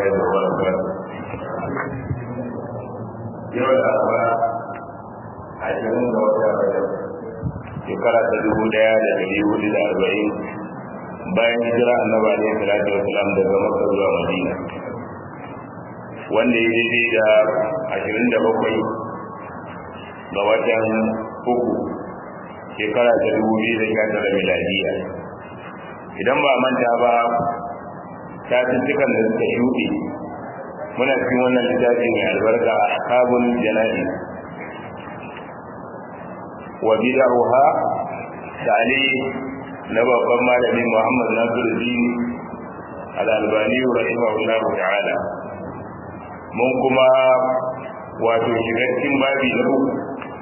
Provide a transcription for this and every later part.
وبركاته yau da arba ashirin ga wata rajab shekara ta dubu daya da dari hudu da arba'in bayan hijira annaba ne salatu wasalam daga makka zuwa madina wanda ya daidai da ashirin da bakwai ga watan uku shekara ta dubu biyu da sha tara miladiya idan ba manta ba satuttukan da suka shuɗe muna cikin wannan littafi mai albarka a kabul jana'i wa bid'aha tali na babban malamin Muhammad Nasiruddin Al-Albani rahimahullah ta'ala mun kuma wato shiga cikin babi na uku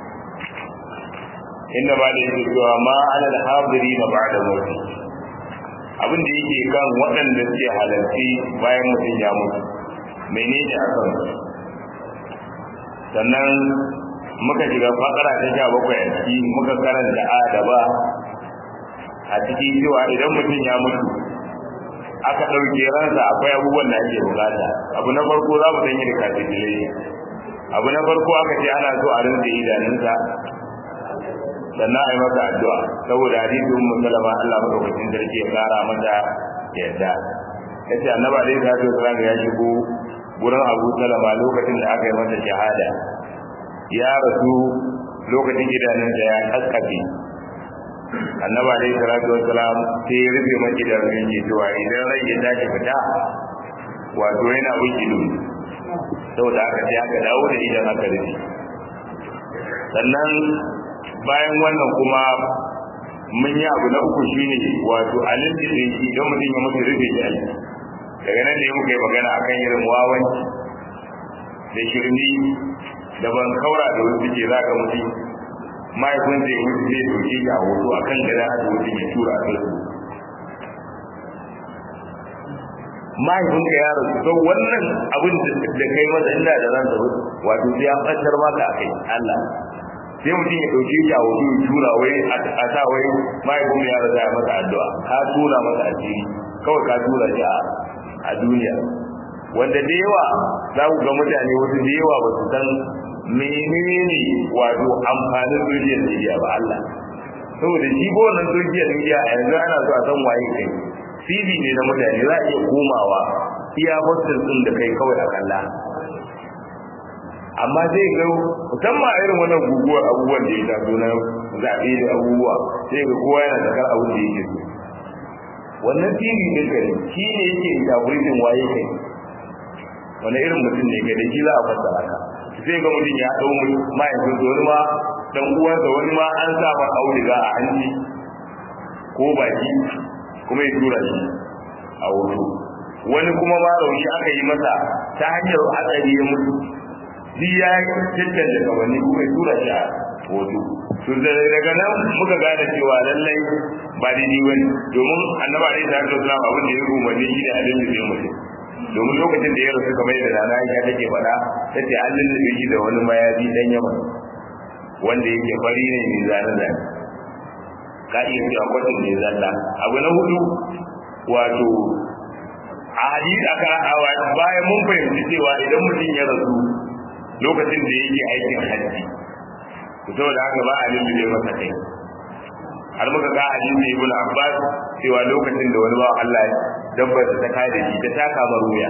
inda ba da yake cewa ma ala al-hadiri na ba'da mawti abin da yake kan waɗanda suke halarci bayan mutum ya mutu menene akan sannan muka shiga fakara ta sha bakwai a ciki muka karanta a da ba a cikin cewa idan mutum ya mutu aka ɗauke ransa akwai abubuwan da ake bukata abu na farko za mu sanya da kafin abu na farko aka ce ana so a rinse idanunsa sannan a yi masa addu'a saboda hadisin ummu salama Allah madaukakin sarki ya kara mata yadda yace annaba dai ta ce salama ya shigo gurin Abu Salama lokacin da aka yi masa shahada ya rasu lokacin idanun da ya kaskafe annaba dai salatu wassalam sai ya rufe maki da rufe cewa idan rai ya tashi fita wato yana wuce dumi saboda haka sai aka dawo da idan aka rufe sannan bayan wannan kuma mun yi abu na uku shine wato alin da shi idan mutum ya mutu rufe shi aiki daga nan ne muka yi magana akan irin wawanci da shirmi da ban kaura da wasu ke za ka mutu mahaifin zai mutu zai doke shi a hoto a kan gada hada mutum ya tura a kai mahaifin ka ya rasu sau wannan abin da kai masa inda da ran da wato sai ya ɓantar maka a kai Allah sai mutum ya ɗauke shi a hoto ya tura wai a sa wai mahaifin ya rasu ya masa addu'a ka tura masa asiri kawai ka tura shi a duniya wanda da yawa za ku ga mutane wasu da yawa ba su san menene wato amfanin social media ba Allah saboda shi ko wannan social media a yanzu ana so a san waye kai CV ne na mutane za a iya komawa iya hostel din da kai kawai a kalla amma zai ga musamman a irin wannan guguwar abubuwan da ya taso na zaɓe da abubuwa sai ga kowa yana da kar abin da yake so wannan TV din ka ne shi ne yake interpreting waye kai wani irin mutum ne kai da shi za a fassara ka sai ga mutum ya dau mahaifin sa wani ma dan uwansa wani ma an sa mar auduga a hanci ko baki kuma ya tura shi a hoto wani kuma ma rauni aka yi masa ta hanyar hatsari ya mutu shi ya cancanta kamanni kuma ya tura shi a hoto to daga nan muka gane cewa lallai ba daidai wani domin annaba ne ta hajjar islam abin da ya umarni shi ne a lullube mutum domin lokacin da ya rasu kamar yadda rana ya take faɗa ta ce an lullube shi da wani mayafi dan yamma wanda yake fari ne mai zane zane ka iya cewa kwatin ne zalla abu na hudu wato a hadisi aka rahawa bayan mun fahimci cewa idan mutum ya rasu lokacin da yake aikin hajji saboda haka ba a lullube masa kai har muka ga hadisi ibn abbas cewa lokacin da wani bawa Allah dabbar da ta kai da shi ta taka maruya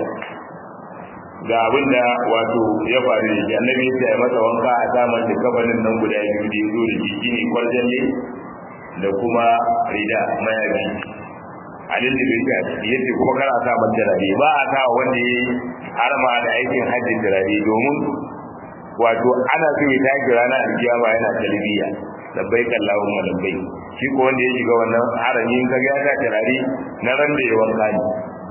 ga abin da wato ya faru da shi annabi ya ce masa wanka a zaman da kabarin nan guda biyu da ya zo da shi shine kwarjalle da kuma rida mayabi alin da bai ta yace kuma kana sa mata turare ba a sa wanda ya harma da aikin hajji turare domin wato ana so ya tashi ranar alkiyama yana talbiya labbaik allahumma labbaik shi ko wanda ya shiga wannan harami in kaga ya sa turare na ran da ya wanka ne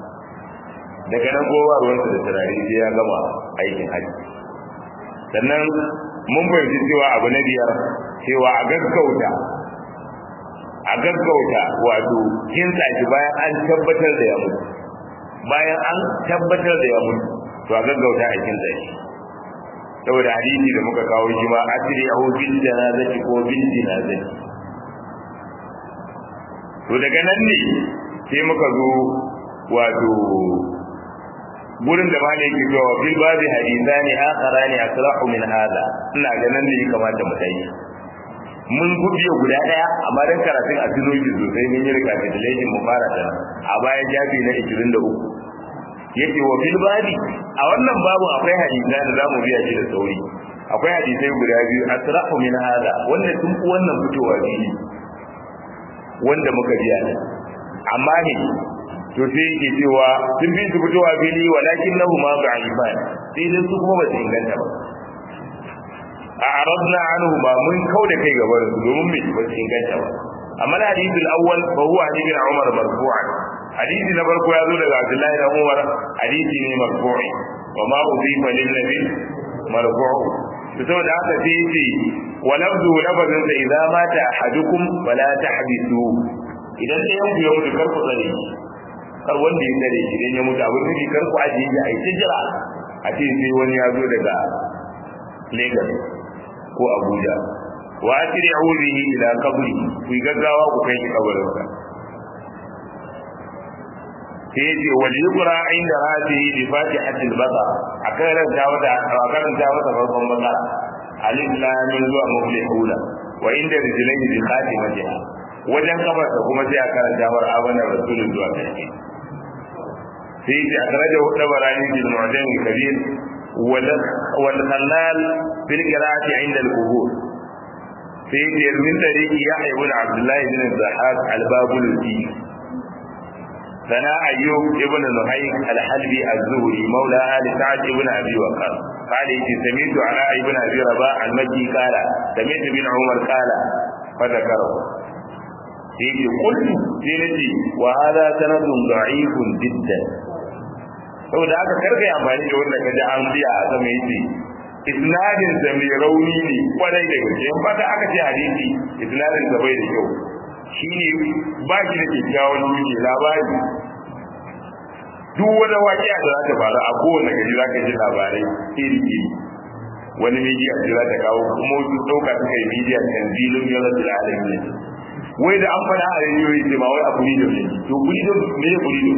daga nan kowa ruwansa da turare sai ya gama aikin haji sannan mun fahimci cewa abu na biyar cewa a gaggauta a gaggauta wato kin shi bayan an tabbatar da ya mutu bayan an tabbatar da ya mutu to a gaggauta a kin shi saboda hadisi da muka kawo shi ma asiri a bil janazati ko bil janazati to daga nan ne sai muka zo wato gurin da malai ke cewa fil babi hadithani akharani asrahu min hada ina ganin ne ya kamata mu tayi mun gubiya guda daya amma dan karatun a tuno shi sosai mun yi recapitulation mu fara da a baya jabi na 23 yake wa fil babi a wannan babu akwai hadisi da zamu biya shi da sauri akwai hadisai guda biyu asrahu min hada wanda sun fi wannan fitowa biyu wanda muka biya ne amma ne to sai yake cewa sun bi su fitowa fili walakin nahu ma ba'ifan sai dai su kuma ba su inganta ba a aradna anhu ba mun kauda kai gaban su domin me ba su inganta ba amma hadisi al-awwal fa huwa hadisi Umar marfu'an hadisi na farko ya zo daga Abdullah ibn Umar hadisi ne marfu'i wa ma udhifa lin nabi marfu'u to saboda haka sai yace wa lafzu lafazin sa idza mata ahadukum fala tahbisu idan sai yanku ya mutu kar ku tsare kar wanda ya tsare shi idan ya mutu abin da kar ku ajiye shi a yi jira a ce sai wani ya zo daga Lagos ko Abuja wa asri'u bihi ila qabri ku gaggawa ku kai shi kabarin sa sai yace wal yuqra inda hadihi bi fatihatil baqara akan ran ta wata akan ta wata farkon baqara alif lam mim zuwa muflihuna wa inda rijlaihi bi khatimatiha wajen kafarsa kuma sai a karanta war abana rasulun zuwa karshe sai yace akhraja dabarani bil mu'jam kabir wal khallal bil qira'ati inda al qubur sai yace min tariqi yahya ibn abdullah ibn zahab al babul ثنا أيوب ابن نهيك الحلبي الزهري مولى آل سعد ابن أبي وقاص قال إذ سمعت على ابن أبي رباح المكي قال سمعت بن عمر قال فذكره إذ قلت سيرتي وهذا سند ضعيف جدا saboda aka karka amfani da wanda kaji an biya a sama yace isnadin da mai rauni ne kwarai da gaske in fata aka ce hadisi isnadin da bai da kyau shine ba shi da kyakkyawan wuce labari duk wani waƙiya da za ta faru a kowane gari za ka ji labarai iri iri wani media ce za ta kawo kuma wasu ɗauka suka yi media tanzilin yalar da alamin wai da an faɗa a rediyoyi ce ma wai a kuri da ne to kuri da me ya kuri da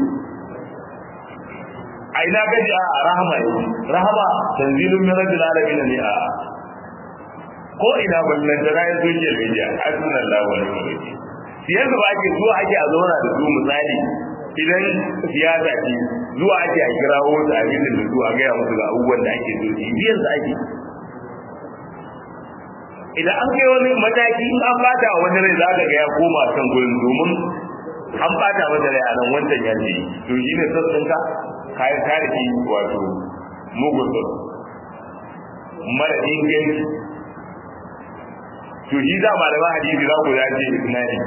a ina gaji a rahama yau rahama tanzilin yalar da alamin ne a ko ina ballan da rayu social media hasbunallahu wa ni'mal wakeel siyasa ba ake zuwa ake a zauna da su misali idan siyasa ce zuwa ake a kirawo su a gidan da su a gaya musu ga abubuwan da ake so biyan su ake idan an kai wani mataki in an bata wa wani rai za ka ga ya koma kan gurin domin an bata wata rai a nan wancan ya ce to shi ne sassan ka kayan tarihi wato mugun mara inganci to shi za malaman hadisi za ku dace isnadi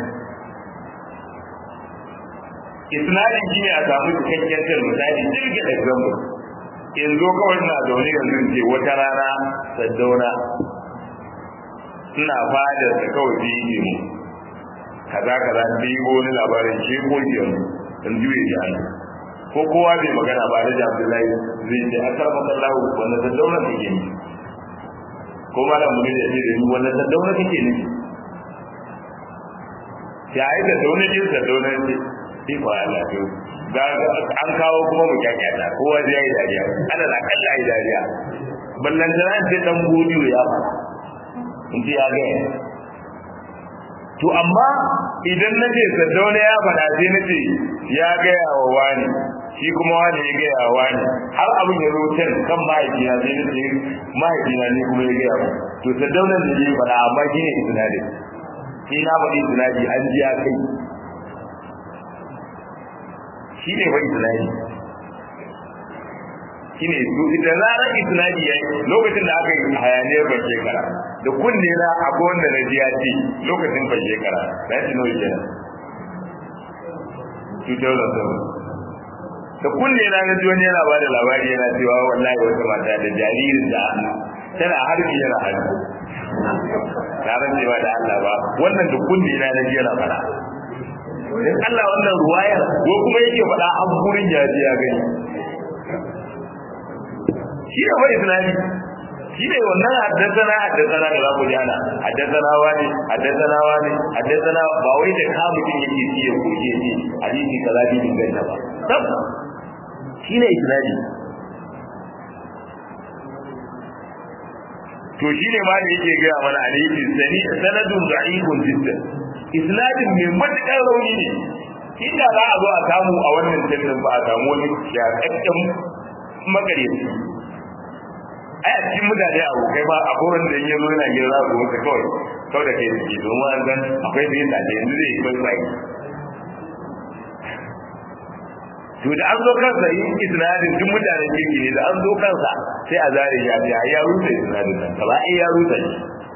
isnadin shi ne a samu cikakken tar misali jirgin example in zo kawai na zaune yanzu in ce wata rana saddauna ina fada da kawai da yi mu kaza kaza da yi wani labarin shi ko jiyan in juye ji an ko kowa bai magana ba da abdullahi zai ce akar masallahu wanda saddauna take ne ko malam mun da ce da ni wannan saddauna take ne ya yi da dauna jin saddauna ce sai fa Allah to ga an kawo kuma mu kyakkyata kowa zai yi dariya ana da kalla yi dariya ballan da ce dan godiyo ya fa in ji ya ga to amma idan na ce saddauna ya faɗa sai na ce ya gaya wa wani shi kuma wani ya gaya wa wani har abin ya zo can kan mahaifina sai na ce mahaifina ne kuma ya gaya wa to saddauna ne ya faɗa amma shi ne isnadin sai na faɗi isnadi an ji ya kai shi ne bai isnadi shi ne su idan zarar isnadi ya yi lokacin da aka yi hayaniyar ban shekara da kunne na akwai wanda na ji ya ce lokacin ban shekara na shi nawa kenan 2007 da kunne na na ji wani yana ba da labari yana cewa wallahi wata mata da jaririn da tana harbi yana harbi na ran ba da Allah ba wannan da kunne na na ji yana fara dan Allah wannan ruwayar ko kuma yake faɗa an gurin yaji ya gani shi ne wai islami shi ne wannan haddasana haddasana da za ku ji ana haddasana wani haddasana wani haddasana ba wai da ka mutum yake ci ya koke ne hadisi kaza bi inganta ba tab shi ne islami to shine ma da yake ga mana alayhi sani sanadun da'ifun jiddan isnadin mai matukar rauni ne inda za a zo a samu a wannan tantin ba a samu wani shakakken magareci ai a cikin mutane abokai ba a kowane da yanzu yana gina za su wuce kawai kawai da kai suke domin an san akwai da yin da yanzu zai yi bai bai to da an zo kansa yin isnadin duk mutanen kirki ne da an zo kansa sai a zare ya ce ya rusa isnadin nan gaba ɗaya ya rusa shi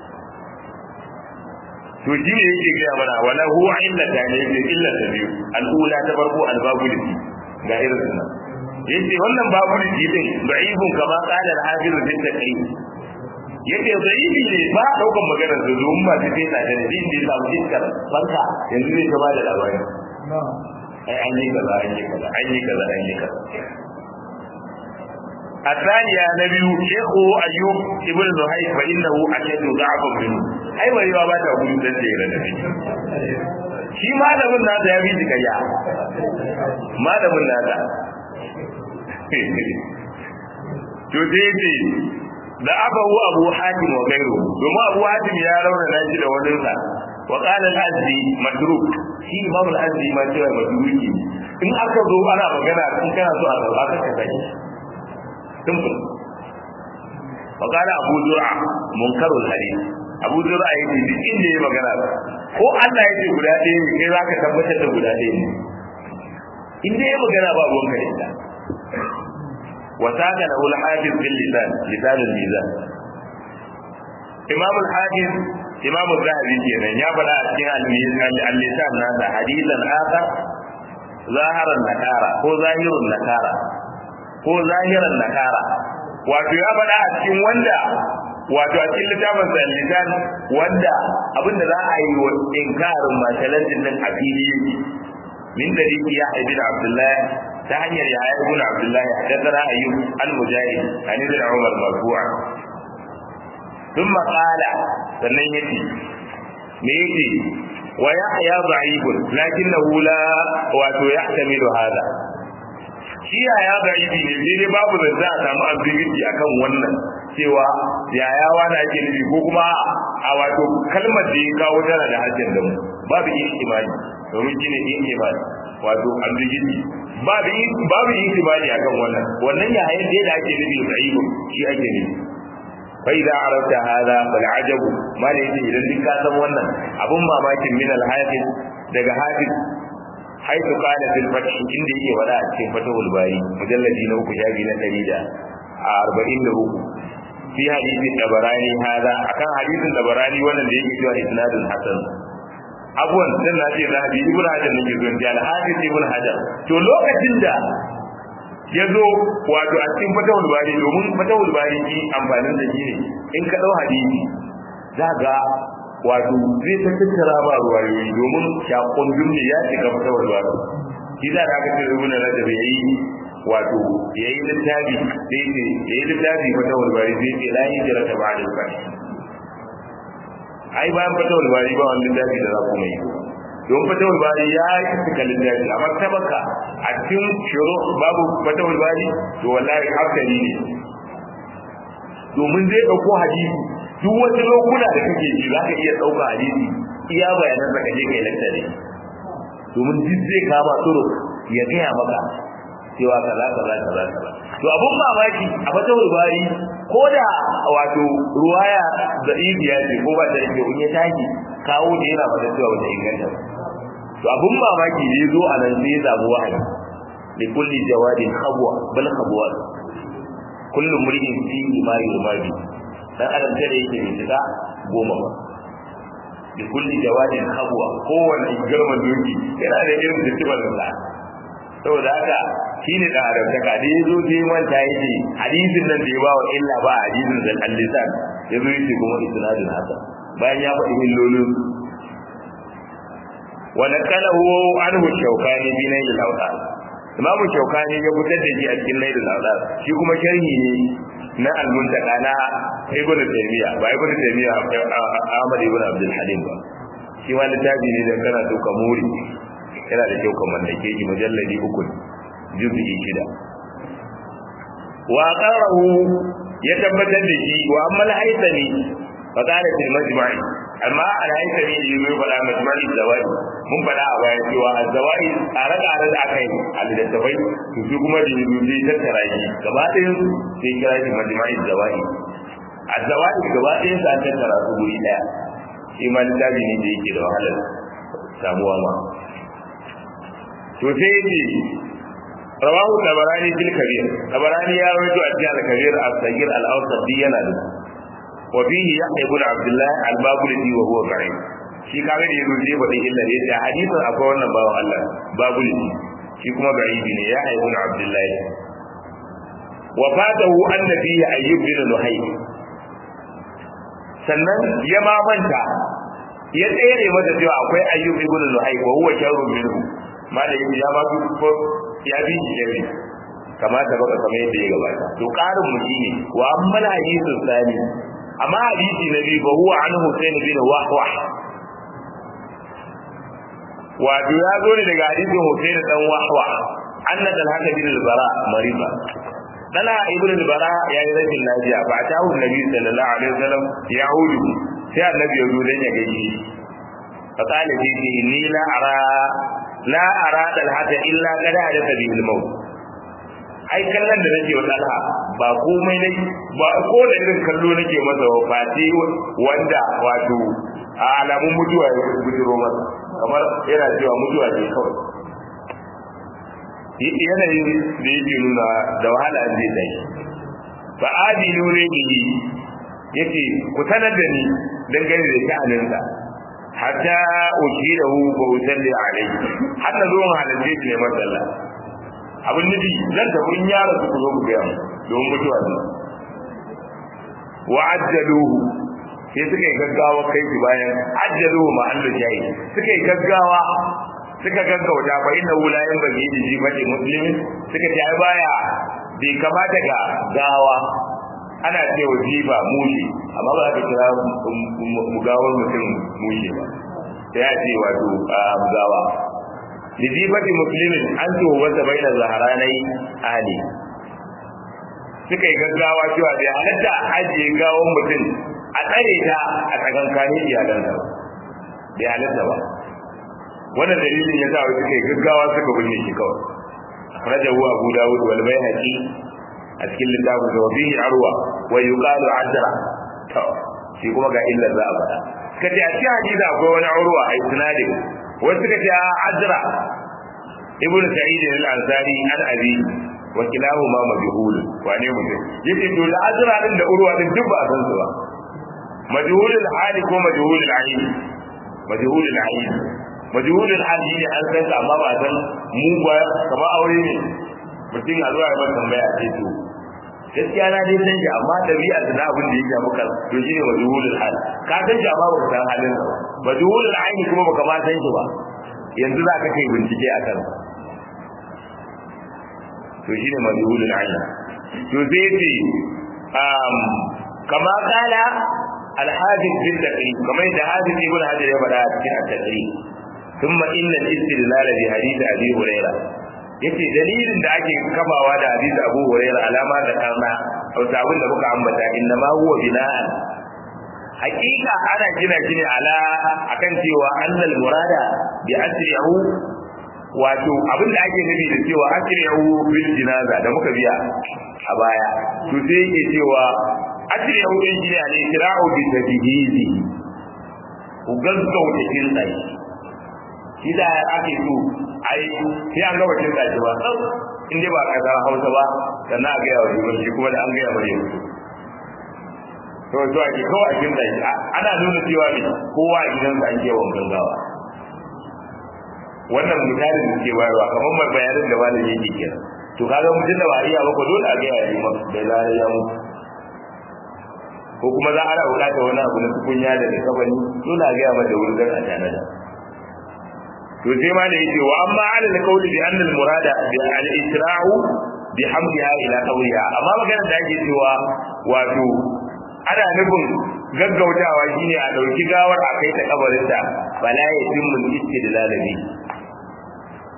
to shi ne yake gaya mana wala huwa illa ta ne yake illa ta biyu al'ula ta farko albabu da ga irin nan yace wannan babu da din da'ifun kama qala al-hafiz fi taqrib yake da'ifi ne ba daukan maganar da zuwa ba ta sai da da din da samu iskar barka yanzu zai gaba da labari ai an yi kaza an yi kaza an yi kaza an yi kaza الثانية نبي شيخ أيوب ابن زهير فإنه أشد ضعفا منه أي ما يوا باتا أقول تنتهي لنبي shi malamin nasa ya bi shi kariya malamin nasa to sai ce da abahu abu hatim wa gairu domin abu hatim ya rauna shi da wani sa wa qala al-azdi matruk shi imam al-azdi ma cewa matruki in aka zo ana magana in kana so a zaba ka kai simple wa qala abu zur'a munkarul hadith abu zur'a yake duk inda ya magana ko Allah yake guda ɗaya ne kai zaka tabbatar da guda ɗaya ne in dai ya magana ba ruwan ka da وساق له الحافظ في اللسان لسان الميزان إمام الحافظ إمام الذهبي كنا يا بلا اللسان هذا حديثا آخر ظاهر النكارة هو ظاهر النكارة هو ظاهر النكارة wato ya faɗa a cikin wanda wato a cikin littafin sa lisan wanda abinda za a yi wa inkarin mashalantin nan a fili yake min dalili ya ibn abdullah ta hanyar ya ibn abdullah hadathana ayyub al-mujahid an ibn umar marfu'a thumma qala sannan yace me yace wa yahya da'ifun lakinnahu la wato yahtamilu hada shi ya da'ifi ne sai dai babu da za a samu ambiguity akan wannan cewa yaya wani ake nufi ko kuma a wato kalmar da ya kawo tana da hajjar da mu babu ihtimali domin shine ihtimali wato ambiguity babu babu ihtimali akan wannan wannan ya hayar da ake nufi da'ifu shi ake nufi fa idza arafta hada fal ajabu ma da yake idan duk ka san wannan abun mamakin min al hafiz daga hafiz haitu qala fil fath inda yake wada a cikin fatahul bari mujalladi na uku shafi na 143 fi hadithin tabarani hada akan hadithin tabarani wannan da yake cewa isnadun hasan abuwan dan na ce zahabi ibnu hajar ne ke zuwa al hadith ibnu hajar to lokacin da ya zo wato a cikin fatahul bari domin fatahul bari ki amfanin da shi ne in ka dau hadisi za ga wato zai ta tattara ba ruwayoyi domin shakon jumne ya shiga fatawar ba shi da aka ce ibn rajab yayi wato yayi littafi sai ce yayi littafi fatawar bari sai ce la hijra ta ba'da al ai bayan fatawar bari ba wani littafi da za ku mai don fatawar bari ya yi suka littafi amma tabaka a cikin shuru babu fatawar bari to wallahi hankali ne domin zai dauko hadisi duk wasu lokuna da kake ji za ka iya ɗauka hadisi iya bayanan da kaje kai lantare domin duk zai kama tsoro ya gaya maka cewa kaza kaza kaza kaza to abun mamaki a fata bari ko da wato ruwaya da ibiya ce ko ba ta da kyau in ya tashi kawo da yana fata cewa wata inganta to abun mamaki ne zo a nan sai ya samu wahayi li kulli jawadin khabwa bal khabwa kullu mri'in fi ma yurmadi dan adam da yake bai shiga goma ba da kulli jawadin khabwa kowanne girman doki yana da irin festival sa saboda haka shine da adam ta kadi yazo je manta yake hadisin nan da ya bawa illa ba hadisin da al-lisan yazo yake kuma isnadin haka bayan ya faɗi millolin wa nakalahu anhu shawkani bi nail al-awtar imamu shawkani ya fitar da shi a cikin nail al-awtar shi kuma sharhi ne na al-muntaka na ibn taymiya ba ibn taymiya ahmad ibn abdul halim ba shi ma littafi ne da kana so ka muri yana da kyau ka mallake shi mujalladi uku juz'i shida wa qarahu ya tabbatar da shi wa amma al-haythami fa qala fil majma'i amma al-haythami da yayi fada majma'i zawai mun fada a baya cewa az-zawai tsare-tsare da aka yi a littattafai to su kuma da yanzu sai tattara shi gaba ɗayan su sai kira shi majma'i zawai az-zawai gaba ɗayan su an tattara su guri ɗaya shi ma littafi ne da yake da wahalar samuwa ma to sai yake rawahu tabarani fil kabir tabarani ya rawaito a cikin al-kabir as-saghir al-awsat yana da wa fihi yahya ibn abdullah al-babuli wa huwa qarin shi kaga da yanzu zai faɗi illa ne da hadisin akwai wannan bawan Allah babuli shi kuma garibi ne ya ibn abdullah wa fatahu anna fihi ayyub bin luhay sannan ya mamanta ya tsere mata cewa akwai ayyub ibn luhay wa huwa sharrun minhu malamin ya ma fi ya bi shi ne kamata baka kamar yadda ya gabata to karin mu shine wa amma hadithu sani amma hadisi na biyu ba huwa an husain bin wahwah wato ya zo ne daga hadisin husain dan wahwah anna dalhaka bin al-bara mariba dala ibn al-bara ya yi rashin lafiya ba ta hu nabi sallallahu alaihi wasallam ya hudu sai annabi ya zo dan ya gaji fa qala fi inni la ara la ara dalhata illa kada hadatha bihi al-maut ai kallon da nake wa dalha ba komai ne ba ko da irin kallo nake masa wa fati wanda wato a alamun mutuwa ya bujiro masa kamar yana cewa mutuwa ce kawai yanayin da yake nuna da wahala zai dai fa adilu ne bihi yace ku sanar da ni dangane da sha'aninsa hatta ukidahu fa usalli alayhi hatta zo halalce shi ne masalla abin nufi zan tafi in ya rasu ku zo ku gaya don mutuwa ne wa ajjaluhu sai suka yi gaggawa kai shi bayan ajjaluhu ma Allah jayi suka yi gaggawa suka gaggauta fa inna la yanbaghi li jibati muslimin suka ce ai baya bai kamata ga gawa ana cewa jiba mushi amma ba ka kira mugawar mutum mushi ba sai ya ce wato gawa lijibati muslimin an ce wata baina zaharanai ali suka yi gaggawa cewa bai halatta ajiye gawon mutum a tsare ta a tsakankanin iyalansa ba bai halatta ba wannan dalilin ya sa wa suka yi gaggawa suka binne shi kawai rajahu abu dawud wal bayhaqi a cikin littafin da wabihi arwa wa yuqalu adra to shi kuma ga illa za a faɗa suka ce a cikin hadisi akwai wani urwa a isnadin wasu suka ce adra ibnu sa'id al-ansari an abi wa kilahuma majhul wane mutum yace to da azra din da urwa din duk ba a san su ba majhul al-hali ko majhul al-ayn majhul al-ayn majhul al-hali ne an san sa amma ba san mu ba kamar aure ne mutum a zuwa ya tambaya ce to gaskiya na dai san shi amma dabi'a da abin da yake maka to shine majhul al-hal ka san shi amma ba ka san halin sa majhul al-ayn kuma baka ma san shi ba yanzu za ka kai bincike a kansa to shine majhulul ayn to sai ce um kama kala al-hadith bin taqrib kamar da hadith ibn hajar ya faɗa a cikin at-taqrib thumma inna al-istidlal bi hadith abi huraira yace dalilin da ake kafawa da hadith abu huraira alama da karna wata abin da muka ambata inna ma huwa bina'an hakika ana gina shi ne ala akan cewa annal murada bi asri'u wato abin da ake nufi da cewa asri'u bil jinaza da muka biya a baya to sai yake cewa asri'u din shi ne al isra'u bi tadhihizi ku gaggauta kin dai shi da ake so ai sai an gaba kin dai ba in dai ba kaza Hausa ba sannan a ga yawa shi kuma da an ga yawa ne to to ake kawai a kin dai ana nuna cewa ne kowa a gidansa ake wankan gawa wannan misalin da ke bayarwa kamar mai bayanin da malami yake kira to kaga mutum da ba iya ba ko dole a ga ya yi masa da lare ya mu ko kuma za a ana bukata wani abu na tukunya da da kabani dole a ga ya mata wurin dan a tana da to sai ma da yake wa amma ala alqawli bi anna almurada bi al-isra'u bi hamdiha ila qawliha amma magana da ake cewa wato ana nufin gaggautawa shine a dauki gawar a kai ta kabarinta bala ya timmu istidlalabi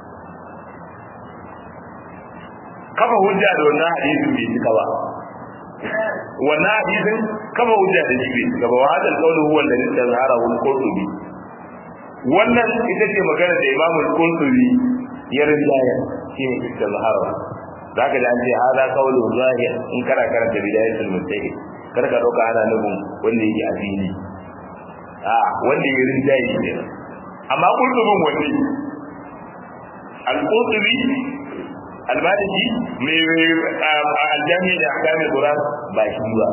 kafa hujja da wannan hadisin bai cika ba wannan hadisin kama hujja da shi gaba wa hadal qawlu huwa alladhi tazharahu al-qurtubi wannan ita ce magana da Imam al-Qurtubi ya rinjaya shine tazharahu zaka da an ce hada qawlu zahir in kana karanta bidayatul mustaqim kar ka dauka ana nufin wanda yake a fili a wanda ya rinjaye shi ne amma qurtubin wanda al-Qurtubi almaliki mai aljami da akami quran ba shi ba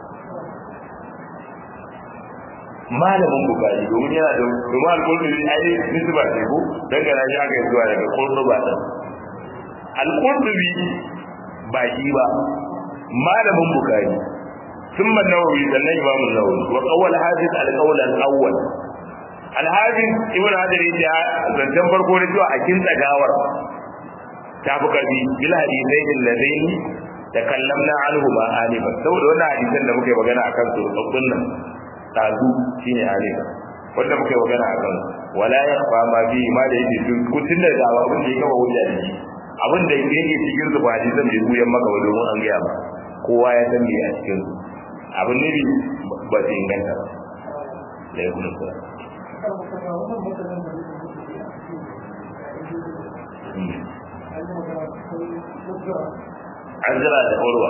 malamin bukari domin yana da domin alƙurtubi ai nisba ce ko dangana shi aka yi zuwa daga ƙurtuba ɗin alƙurtubi ba shi ba malamin bukari ثم النووي سنة إمام النووي وقول حافظ القول الأول الحافظ ابن حجر يجي زنجان فرقو نجوا أكين تغاور tafi karfi bil hadisai alladhain takallamna anhu ma alifa saboda wannan hadisan da muke magana akan su tsabbun nan tazu shine alifa wanda muke magana akan wala yakhfa ma bi ma da yake sun kutun da dawa abin da yake kawo hujja da shi abin da yake cikin su ba hadisan bai buyan maka ba domin an gaya ba kowa ya san me a cikin su abin ne ba su inganta ba da ya kuma sa an jira da urwa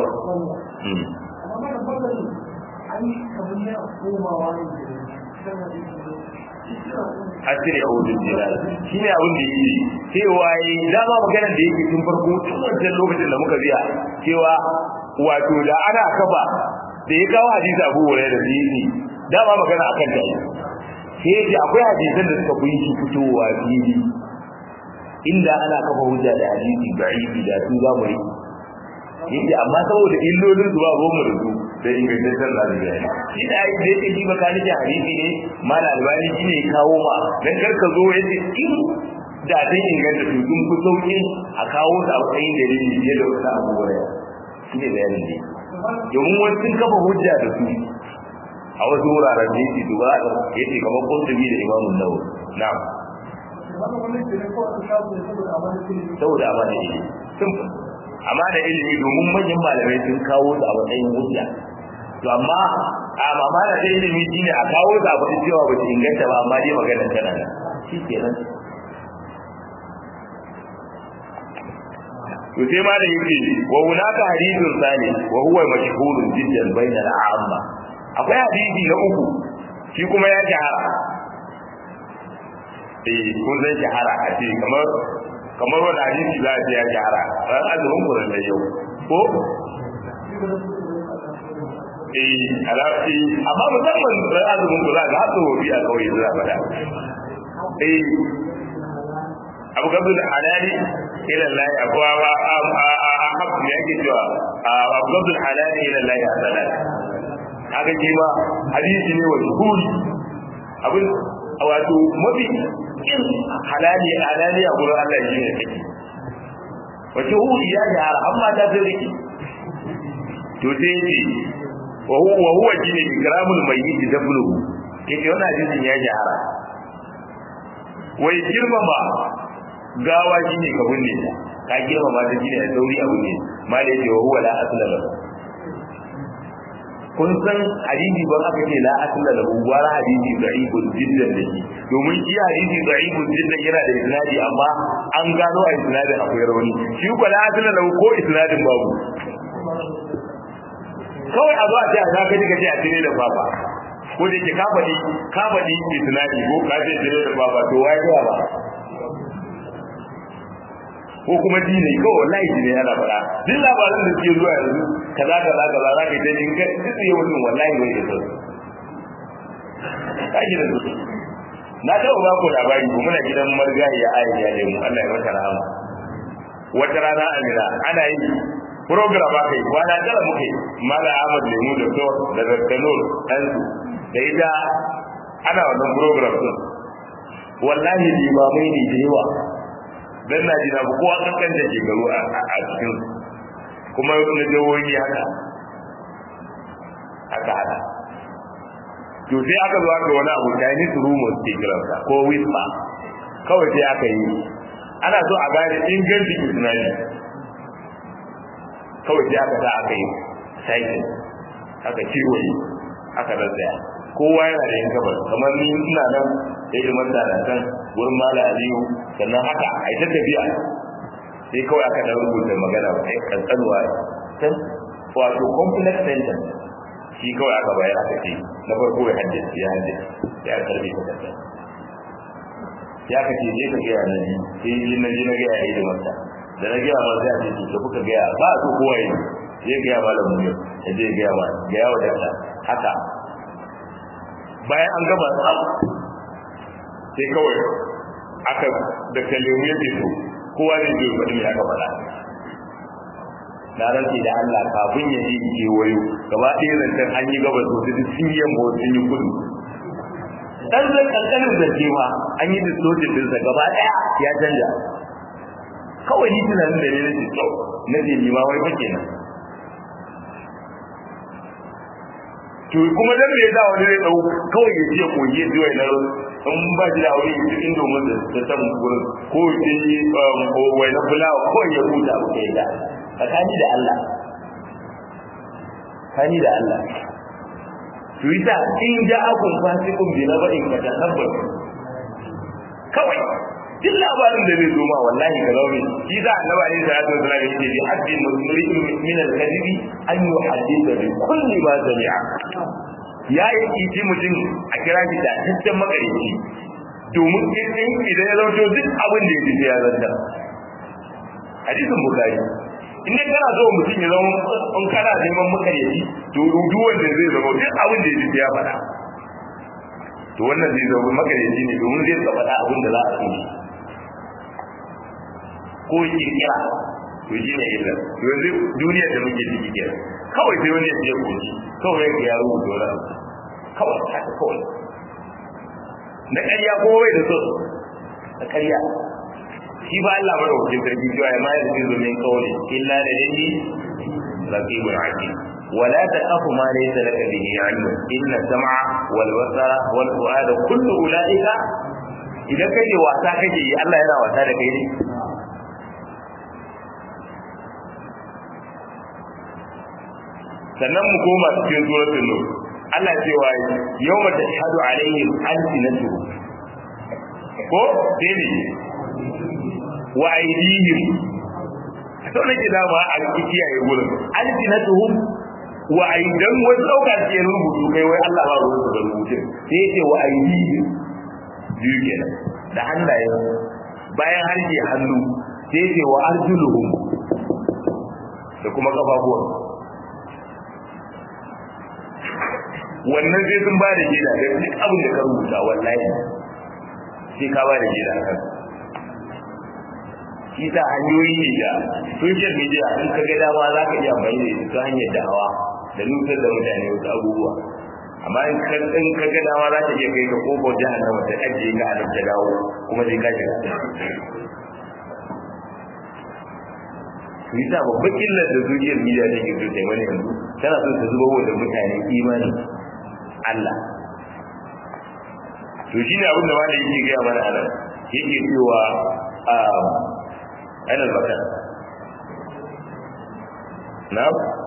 asiri a wajen jilal shi ne abin da yi cewa yi dama maganar da yake tun farko tun wancan lokacin da muka biya cewa wato da ana kafa da ya kawo hadisi abu wurai da zini dama magana akan ta sai yace akwai hadisan da suka fi shi fitowa fili inda ana kafa hujja da hadisi da'ifi da su za mu yi yake amma saboda illolin su ba ruwan mu da su da ingantaccen lafiya shi da ai da yake ji baka nake hadisi ne mala albani shi ne kawo ma dan kar ka zo yace in da dan inganta su sun fi sauki a kawo su a matsayin dalili fiye da wasu abubuwa shi ne bayanin ne domin wasu sun kafa hujja da su a wasu wuraren da yake duba da yake kamar kuntubi da imamun nawawi na'am saboda amana ilimi simple amana ilimi domin manyan malamai sun kawo su a matsayin hujja to amma a amana ta ilimi shine a kawo su a faɗi cewa ba su inganta ba amma dai magana tana nan shi kenan to sai ma da yake wa hunaka hadithun sani wa huwa mashhurun jiddan bayna al-amma akwai hadisi na uku shi kuma ya shahara eh kun san shahara a ce kamar kamar wani hadisi za a ce ya shahara ran azumin kuran da yau ko eh alafi amma musamman ran azumin ku za ga hatsu wobi a kauye za faɗa eh abu gabdu da halali ila Allah akwai a a a a hafu ne yake cewa abu gabdu da halali ila Allah a salat haka shi ma hadisi ne wa shuhuri abin wato mafi kin halali halali a gurin Allah shi ne take wace hudi ya jara amma ta sai riki to sai yace wa huwa wa huwa jini ikramul mayyit dabluhu yake wannan hadisin ya jara wai girmama gawa shine ka binne ta ka girmama ta shine da sauri abu ne ma da yake wa huwa la asla lahu kun san hadisi ban aka ce la asla lahu wara hadisi da'ifun jiddan da shi domin shi hadisi da'ifun jiddan yana da isnadi amma an gano a isnadin akwai rauni shi ko la asla lahu ko isnadin babu kawai a zo a ce a za ka ji ka ce a tire da baba ko da ke kafadi kafadi isnadi ko ka ce tire da baba to wai ga ba ko kuma dini ko wallahi dini yana fara duk labarin da suke zuwa yanzu kaza kaza kaza za ka yi ta jin kai duk yi wannan wallahi bai da sauki ka da su na taɓa ba ku labari ko muna gidan margayi ya ayi ya lemu Allah ya mata rahama wata rana amina ana yi program aka yi kwana tara muke mala ahmad lemu da to da zakkanur ɗansu da ita ana wannan program din wallahi limamai ne da yawa dan na ji na ba kowa kankan da ke garu a cikin kuma na jawoyi haka aka hada to sai aka zo aka wani abu Chinese rumors ke kiransa ko whisper kawai sai aka yi ana so a gane ingancin isnadi kawai sai aka sa aka yi saikin aka kewaye aka razzaya kowa yana da yin gabar kamar ni ina nan sai da manta da kan wurin mala aliyu sannan haka a ita tafiya sai kawai aka dan rubuta magana ba sai kankanuwa can wato complex sentence shi kawai aka bayar aka ce na farko ya haddace ya haddace sai aka karbe ta kanta ya ka ce je ka gaya na ji sai yi na ji na gaya ya yi da mata da na gaya ma sai a ce to kuka gaya ba su kowa yi sai gaya malamin mu ya je gaya ma gaya wa dakta haka bayan an gaba tsam sai kawai aka da kalemu ya ce to kowa zai je faɗi me aka faɗa na rantsi da Allah kafin ya yi kewayo gaba ɗaya zancen an yi gaba sosai da sun yi yamma sun yi kudu dan zai kankanin zance ma an yi distortion dinsa gaba ɗaya ya canja kawai ni tunanin da ne na ce to na ce ni ma wai fa kenan to kuma dan me yasa wani zai dau kawai ya ce ko ya ji na in ba shi da aure ya cikin domin da ta san gurin ko ya yi wai na fulawa ko ya huta abu kai da tsakani da Allah tsakani da Allah to yasa in ja'akum fasiqun bi naba'in ka tahabbat kawai duk labarin da zai zo ma wallahi ka zaune shi za a nawa ne salatu wasallam yake bi haddi muslimin min al-kadhibi an yuhaddisa bi kulli ma sami'a ya yi kici mutum a kira shi da tattan makarici domin in idan ya zauto duk abin da ya ji ya zanta hadisin bukari in dai kana so mutum ya zama in kana neman makarici to rudu wanda zai zama duk abin da ya ji ya faɗa to wannan zai zama makarici ne domin zai faɗa abin da za a so ko kirkira to shi ne illa to yanzu duniyar da muke ciki ke kawai sai wani ya ce koki kawai ya rubuta wani kawai haka kawai na ƙarya ko bai da so na ƙarya shi ba Allah bada wakil sarki cewa ya mayar da zumin kawai illa da dai raqibul aqib ولا تخف ما ليس لك به علم إن السمع والبصر والفؤاد كل أولئك إذا كي واسا كي الله يرى واسا كي sannan mu koma cikin suratul nur Allah cewa yawma tashhadu alaihim alsinatuhum ko dai wa aydihim to ne ke dama a kiyaye gurin alsinatuhum wa aidan wasu dauka ce rubutu kai wai Allah ba ruwan su rubutun sai yake wa aydihim biyu kenan da hannayen bayan harshe hannu sai yake wa arjuluhum da kuma kafafuwan wannan sai sun ba da gida da duk abin da ka rubuta wallahi sai ka ba da gida kan shi ta hanyoyi ne da social media in ka ga dama za ka iya amfani da ita ta hanyar dawa da nutar da mutane wasu abubuwa amma in ka in ka ga dama za ka iya kai ka kofar jahannama ta ajiye ka a ta dawo kuma sai ka shiga su yi sa babban illar da social media take so ta yi wani yanzu tana so ta zuba wa da mutane imani Allah to shine abin da malai yake gaya mana a nan yake cewa a ainihin bakar na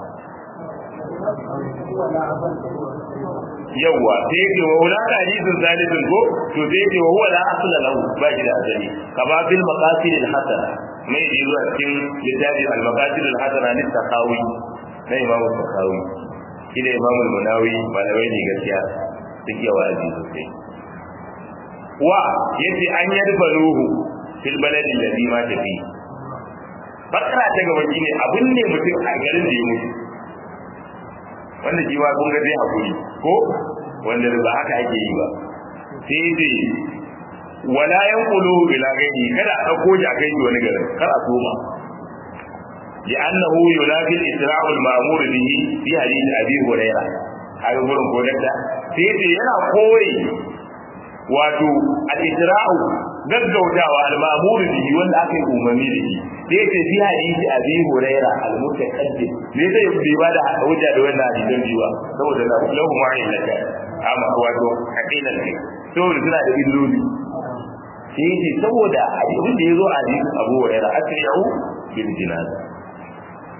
yawwa sai yake wa wula da hadisin zalisin ko to sai yake wa huwa la asla lahu ba shi da asali kama bil maqasid al hasana mai yi zuwa cikin littafi al maqasid al hasana lit taqawi na imamu taqawi shi da imamu munawi malamai ne gaskiya suke wa'azi sosai wa yace an yadbaluhu fil baladi alladhi ma tafi bakara ta gaba shine abin ne mutum a garin da ya mutu wanda shi ma kun ga zai hakuri ko wanda ba haka ake yi ba sai dai wala yanquluhu ila ghairi kada a dauko shi a kai shi wani garin kar a soma لأنه ينافي الإسراع المأمور به في حديث أبي هريرة هذا يقول كونتا سيدي ينا قوي wato al-isra'u gaggautawa al-ma'mur bihi wanda aka yi umarni da shi da yake fi hadisi abi huraira al-mutaqaddim me zai bi ba da hujja da wannan hadisin jiwa saboda na lahu ma'ilaka amma wato hakilan ne saboda suna da illoli sai yake saboda abin da yazo a hadisin abu huraira asri'u bil jinaza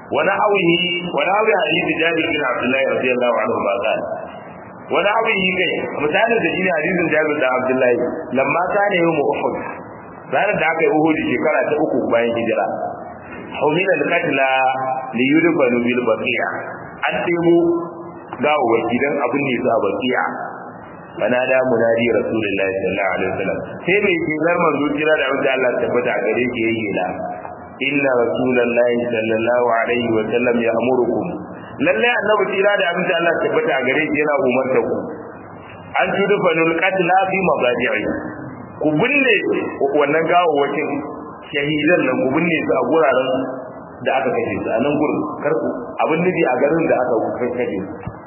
wani hawihi wani hawi hadisi jabir bin abdullahi radiyallahu anhu ba qala wani hawihi kai misalin da shine hadisin jabir da abdullahi lamma kana yawm uhud ranar da aka yi uhud shekara ta uku bayan hijira humila al-qatla li yudfanu bil baqiya an debo gawo gidan abin ne za baqiya fanada munadi rasulullahi sallallahu alaihi wasallam sai mai kirar manzo kira da wanda Allah tabbata gare ki yayi la inna rasulullahi sallallahu alaihi wasallam ya'murukum lalle annabi kira da abin da Allah tabbata gare ki yana umarta ku an tudfanul qatla fi mabadi'i ku binne wannan gawawwakin shahidan nan ku binne su a guraren da aka kashe su a nan gurin karku abin nufi a garin da aka kashe su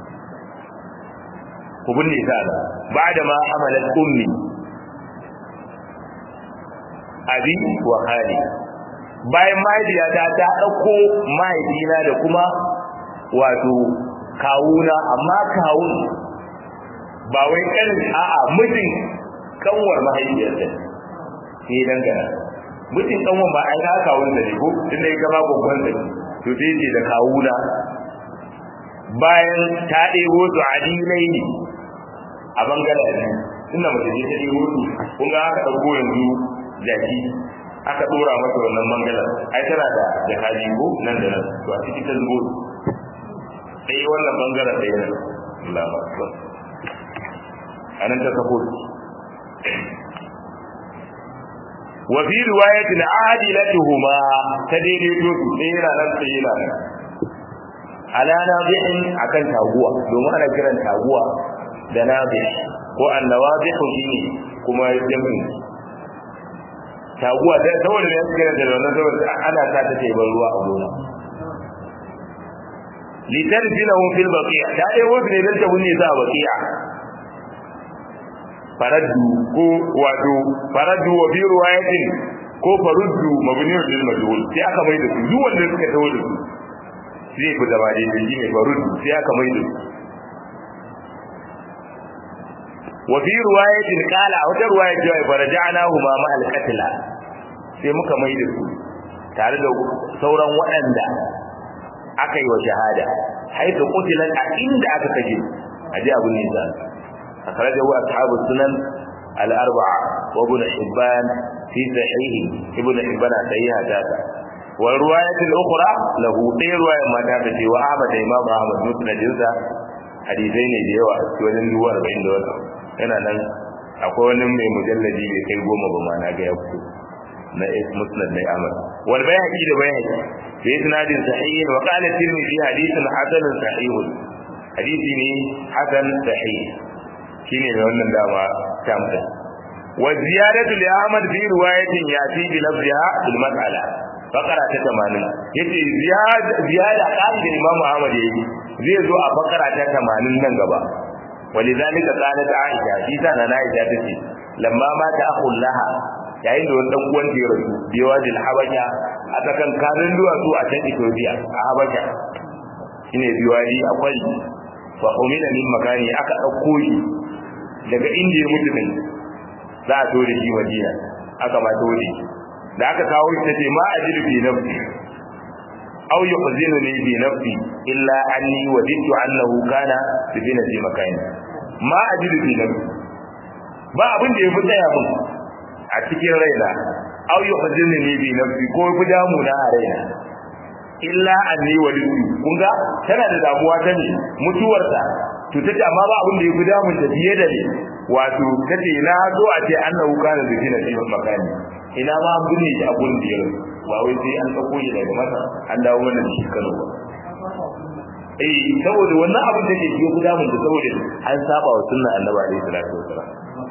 ku binne ta da ba da ma hamalat ummi abi wa hali bayan mahaifiyata ta ɗauko mahaifina da kuma wato kawuna amma kawun ba wai kanin a'a mijin kanwar mahaifiyarta sai dangana mijin kanwar ba ai ka kawun da ne ko tunda ya gama babban da to sai ce da kawuna bayan ta ɗebo su adilai ne a bangaren ne inda mace ce ta ɗebo su kun ga aka ɗauko yanzu jaki aka ɗora masa wannan bangaren ai tana da jakaji ko nan da nan to a ciki ta zubo sai wannan bangaren ɗaya nan Allah ba su a nan ta sako wa fi riwayatin adilatuhuma ta daidaito su sai yana nan sai yana nan ala nabi'in akan taguwa domin ana kiran taguwa da nabi ko annawabihu shine kuma jami'in taguwa da saboda ne suka da wannan saboda ana sa ta ce ban ruwa a gona litarjinahu fil baqi'a ta dai wasu ne dan ta wunne sa a baqi'a faraddu ko wato faraddu wa bi riwayatin ko faruddu mabniun lil majhul sai aka mai da su duk wanda suka tawo da su zai fi zama da shi ne faruddu sai aka mai da su wa fi riwayatin qala a wata riwaya cewa faraja'nahu ma ma al-qatla sai muka mai da su tare da sauran waɗanda aka yi wa shahada haitu qutilan a inda aka kaje aje abun nisa akhrajahu ashabu sunan al-arba'a wa ibn hibban fi sahihi ibn hibban sahiha data wa riwayat al-ukhra lahu dai riwayar ma ta ce wa Ahmad da Imam Ahmad musnadinsa hadisai ne da yawa wajen duwa 40 da wannan yana nan akwai wani mai mujalladi bai kai goma ba ma na ga ya fito na musnad na Ahmad wal bayhaqi da bayhaqi fi isnadin sahih wa qala tirmidhi hadithun hasan sahih hadisi ne hasan sahih shine mai wannan dama tamta wa ziyadatu li Ahmad fi riwayatin yati bi lafziha bil mas'ala fakara ta 80 yace ziyada ziyada kan da Imam Ahmad yayi zai zo a fakara ta 80 nan gaba ولذلك قالت عائشة في سنة عائشة تسي لما مات أخو لها yayin da wani dan uwan ya rasu biyawa da habasha a tsakan karin duwatsu a can Ethiopia a habasha shine biwadi akwai fa umina min makani aka dauko shi daga inda ya mutu din za a tore shi Madina aka ma tore shi da aka kawo shi tace ma ajidu bi nafsi aw yuhzinuni bi nafsi illa anni wadidtu annahu kana bi binati makani ma ajidu bi nafsi ba abin da yafi tsaya mun a cikin raina aw yuhzinuni bi nafsi ko yafi damu na a raina illa anni wadidtu kun ga tana da damuwa ta ne mutuwarsa to tace amma ba abin da yafi damun ta fiye da ni wato tace na zo a ce annahu kana bi binati makani ina ma an binne shi a gurin da ya ba wai sai an dauko shi daga masa an dawo mana da shi Kano ba eh saboda wannan abin da ke biyo guda mun da saboda an saba wa sunna Annabi alaihi salatu wasalam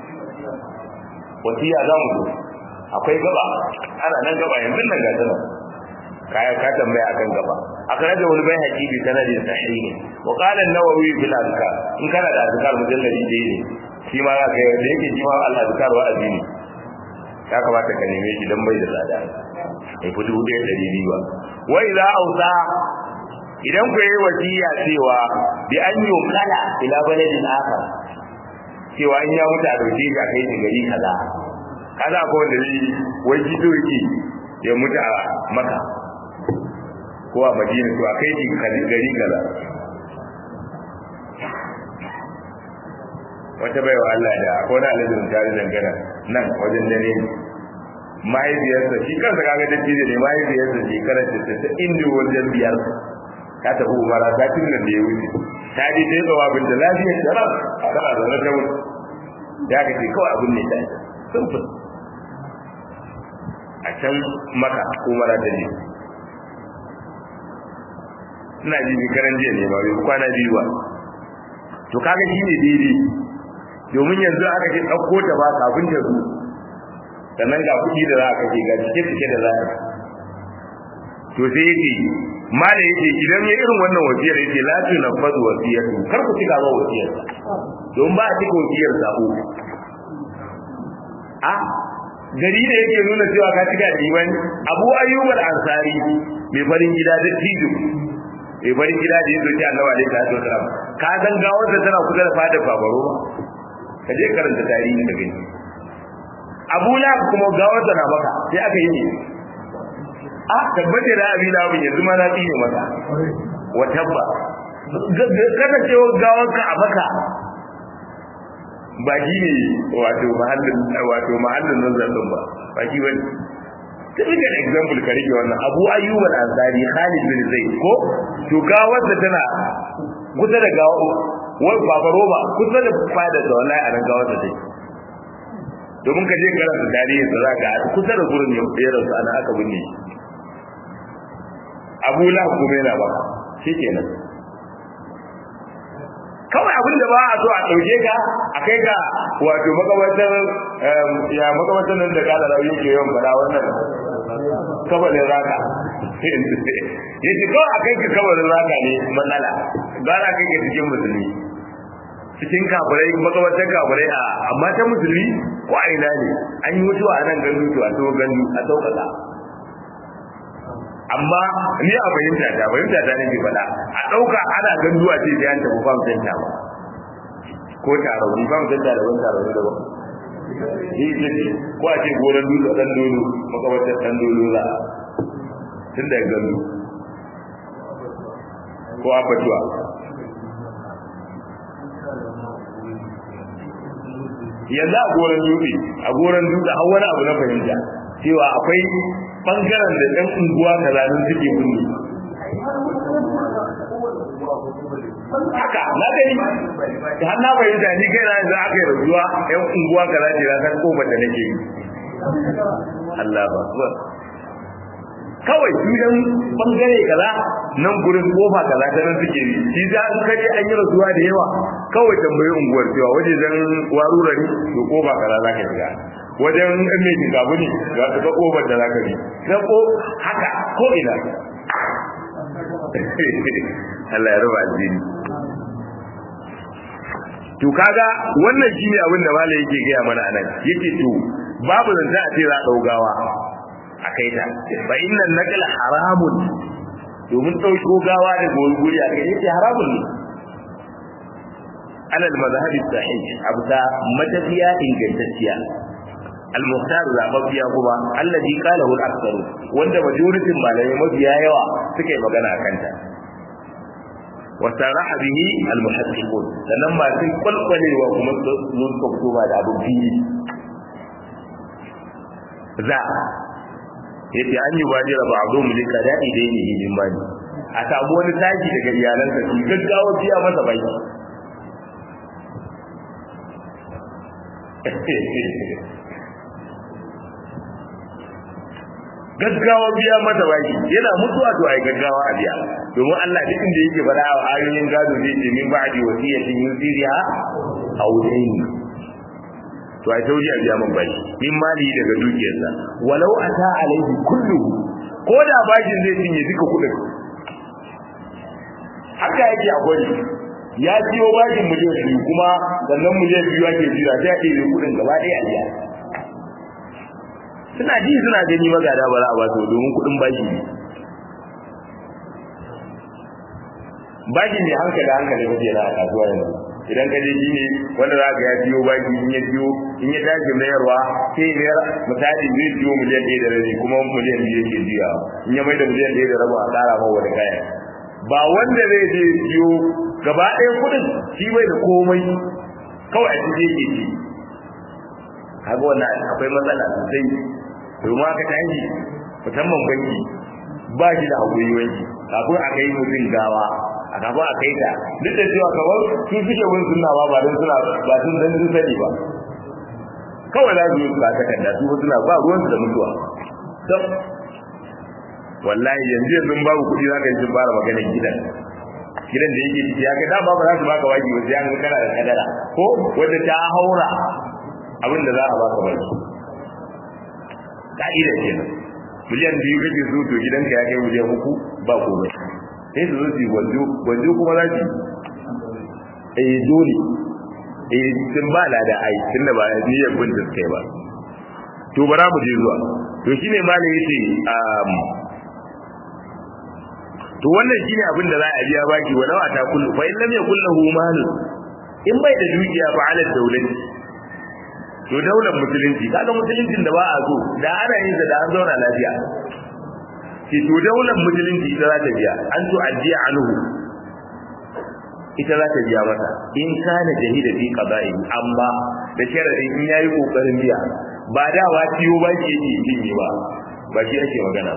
wasiya za mu akwai gaba ana nan gaba yanzu nan ga tana kaya ka tambaya akan gaba akan da wani bai haƙiƙi sanadin sahihi wa qala an-nawawi fil azkar in kana da azkar mujalladi dai ne shi ma za ka yi da yake shi ma al-azkar wa azini ya kamata ka neme shi dan bai da tsada bai fi dubu ɗaya ɗari biyu ba wai za a wuta idan ku yi wasiya cewa bi an yi kala ila baladin aka cewa in ya mutu a dauke shi a kai shi gari kaza kaza ko wanda zai wai gido yake ya mutu a maka ko a madina to a kai ki gari kaza wata baiwa Allah da ko na alazin tare dangana nan wajen dare mahaifiyarsa shi kansa kaga dattijo ne mahaifiyarsa shekarar da ta inda wajen biyar ta tafi umara ta tun nan da ya wuce ta je ta yi tsawa bin da lafiyar da ba tana zaune ta wuce da aka ce kawai abin ne ta yi sun fi a can maka umara ta je ina ji shekaran jiya ne ba bai kwana biyu ba to kaga shi ne daidai domin yanzu aka ce ɗauko ta ba kafin ta zo sannan ga kuɗi da za a kashe ga cike cike da za a to sai yake mala yake idan ya irin wannan wasiyar yake la tu nafadu wasiyatu kar ku cika ba wasiyar don ba a cika wasiyar sabo a gari da yake nuna cewa ka cika diban abu ayyub al-ansari mai farin gida da tijo mai farin gida da yake ce annabi alaihi salatu wasalam ka san gawar da tana kusa da fadar babaro ka je karanta tarihi ka gani abu la kuma gawar da na maka sai aka yi ne a tabbata da abin da yanzu ma na tsine maka wa tabba kada ce gawar ka a maka ba shi ne wato mahallin wato mahallin nazar din ba ba shi wani typical example ka rike wannan abu ayyub al-ansari khalid bin zaid ko to gawar da tana kusa da gawa wai baba roba kusa da fada da wallahi a nan gawar da take domin ka je karanta tarihi da zaka a kusa da gurin ya tsere su ana aka binne Abu Lahab kuma yana ba shikenan kawai abin da ba a so a dauke ka a kai ka wato makamantar ya makamantar nan da kala rayu ke yawan fada wannan kabalin raka yace kawai a kai ka kabalin raka ne matsala gara kai ka cikin musulmi cikin kafirai makamantar kafirai a amma ta musulmi ko a ina ne an yi mutuwa a nan gandu to a so gandu a sauƙaƙa amma ni a fahimta ta fahimta ta nake faɗa a ɗauka ana gandu a ce sai an tafi fam center ba ko taro ni fam center da wani taro da ba ni ce ko a ce goran dutse ɗan dolo makamantar ɗan dolo za tun da gandu ko abatuwa yanzu a goron dutse a goron dutse har wani abu na fahimta cewa akwai bangaren da ɗan unguwa kazalin suke bunni haka na gani da har na fahimta ni kai na yanzu aka yi rasuwa ɗan unguwa kaza ce na san kofar da nake yi Allah ba kawai su dan bangare kaza nan gurin kofa kaza ta nan suke yi shi za an kaje an yi rasuwa da yawa kawai tambayi unguwar cewa waje zan warura ne to kofa kaza za ka shiga wajen ɗan mai gabu ne ga su ga kofar da za ka bi na ko haka ko ina Allah ya raba addini to kaga wannan shine abin da malai yake gaya mana anan yake to babu zanta a ce za a daugawa a kai ta fa innan naqla haramun domin dauko gawa da gurguri a kai yake haramun ne ala al-madhhab sahih abda matafiya ingantacciya al-muhtar zababbiya kuma alladhi qalahu al-aktharu wanda majoritin malamai mafiya yawa suka yi magana akan ta wa saraha bihi al-muhaddiqun sannan ma sun kwalkwalewa kuma su suka fito ba da abin fili za yace an yi bajira ba abu mu lika da'i dai ne hidin bani a samu wani tashi daga iyalansa su gaggawa biya masa baki gaggawa biya masa baki yana mutuwa to ai gaggawa a biya domin Allah duk inda yake fara a ayoyin gado zai ce min ba'di wasiyatin yusiriha aw dayn to ai tauji a biya man baki min mali daga dukiyarsa walau ata alaihi kullu ko da bakin zai cinye duka kudin haka yake a gwani ya ciyo bakin miliyan biyu kuma sannan miliyan biyu ake jira sai a ɗebe kudin gaba ɗaya a biya suna ji suna gani magada ba za a ba su domin kudin baki ne baki ne hankali hankali kake na a kasuwa yanzu idan ka je shi ne wanda za ka ya biyo baki in ya biyo in ya tashi mayarwa sai ya mayar misali zai biyo miliyan ɗaya da rabi kuma miliyan biyu yake biya in ya mai da miliyan ɗaya da rabi a ƙara ma wani kayan ba wanda zai je biyo gaba ɗaya kuɗin shi bai da komai kawai a cikin yake ci kaga wannan akwai matsala sosai domin aka tashi musamman banki ba shi da haƙuri wanki kafin a kai mutum gawa a kafin a kai ta duk da cewa kamar su suke wani suna ba ba don suna ba sun dan sun sani ba kawai za su yi ba ta kanda su suna ba ruwansu da mutuwa don wallahi yanzu yanzu babu kuɗi za ka yi sun fara maganar gidan gidan da yake ciki ya kai dama ba za su baka waki ba sai an ga kana da kadara ko wanda ta haura abin da za a baka baki ka'ida kenan miliyan biyu kake so to gidanka ya kai miliyan uku ba komai sai su zo su gwanjo gwanjo kuma za su eh dole eh sun ba lada ai tunda ba niyyar bin da kai ba to bara mu je zuwa to shine malai yace um to wannan shine abin da za a biya baki walau ata kullu fa in lam yakul lahu mal in bai da dukiya fa ala dawlati to daular musulunci kaga musuluncin da ba a so da ana yin da an zauna lafiya ki to daular musulunci ita za ta biya an to ajiya anhu ita za ta biya masa in kana jahida fi qada'i amma da sharadin in yayi kokarin biya ba da wa ciyo ba ki yake cinye ba ba shi ake magana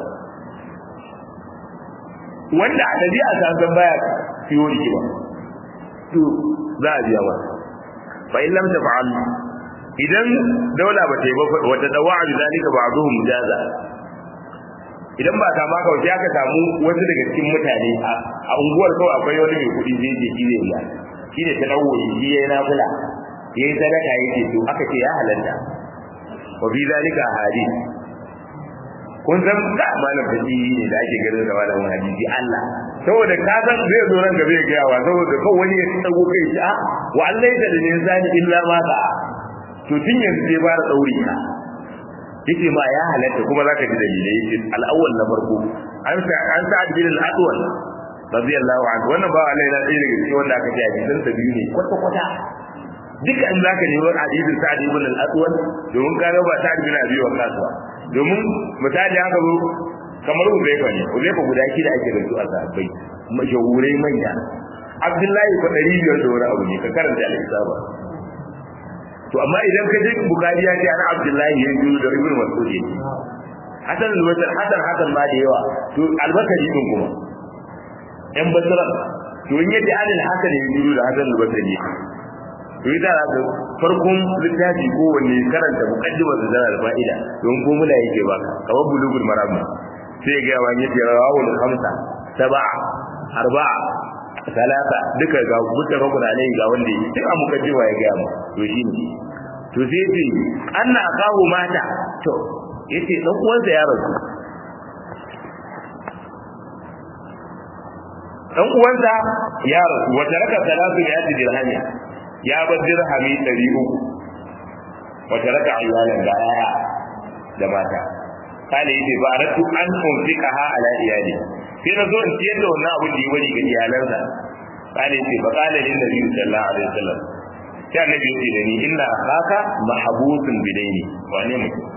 wanda a dabi'a ta san baya ciyo rigima to za a biya masa fa in lam taf'al idan daula ba ta yi ba wata dawa'a bi zalika ba'dhum mujaza idan ba ta ma kawai sai aka samu wasu daga cikin mutane a unguwar kawai akwai wani mai kuɗi zai je shi zai shi ne ta dawo shi yayi nafila yayi sadaka yake to aka ce ya halatta wa bi zalika hadith kun san da malam fadi ne da ake garin da malamin hadisi Allah saboda ka san zai zo nan gaba ya ga yawa saboda kawai wani ya tsago kai shi a wa allaita lil insani illa ma sa'a to tun yanzu sai ba da dauri ka yace ma ya halatta kuma zaka ji dalilai yace al-awwal na farko an sa an sa bin al-adwal radiyallahu anhu wannan ba Allah yana ɗaya daga cikin wanda aka ji hadisan sa biyu ne kwata kwata duka in zaka nemi hadisin sa'ad ibn al-adwal domin ka ga ba sa'ad ibn abi waqas ba domin misali haka zo kamar Uzaifa ne Uzaifa guda shi da ake da su a sahabbai mashahurai manya Abdullahi ko 500 da wani abu ne ka karanta al-isaba to amma idan ka je bukari ya ce ana abdullahi ya yi da ibnu mas'ud ne hasan al-basri hasan hasan ma da yawa to al-basri din kuma yan basra to in yace an al-hasan ya yi da hasan al-basri ne to idan ka farkon littafi ko wanne karanta muqaddimar da zara fa'ida don ko mula yake ba kamar bulugul maram sai ga wani yace rawul khamsa sab'a arba'a talata duka ga mutafakun alai ga wanda yi duk a mukaddima ya ga mu to shine to sai ce anna akahu mata to yace dan uwansa ya rasu dan uwansa ya rasu wa taraka salatu ya ji dirhami ya bar dirhami 300 wa taraka ayyalan da aya da mata kale yace ba aratu an unfikaha ala iyali sai na zo in ciyar da wannan abin da ya bari ga iyalansa kale yace fa kala lin nabi sallallahu alaihi wasallam sai annabi yace da ni inna akhaka mahbusun bidaini wane mutum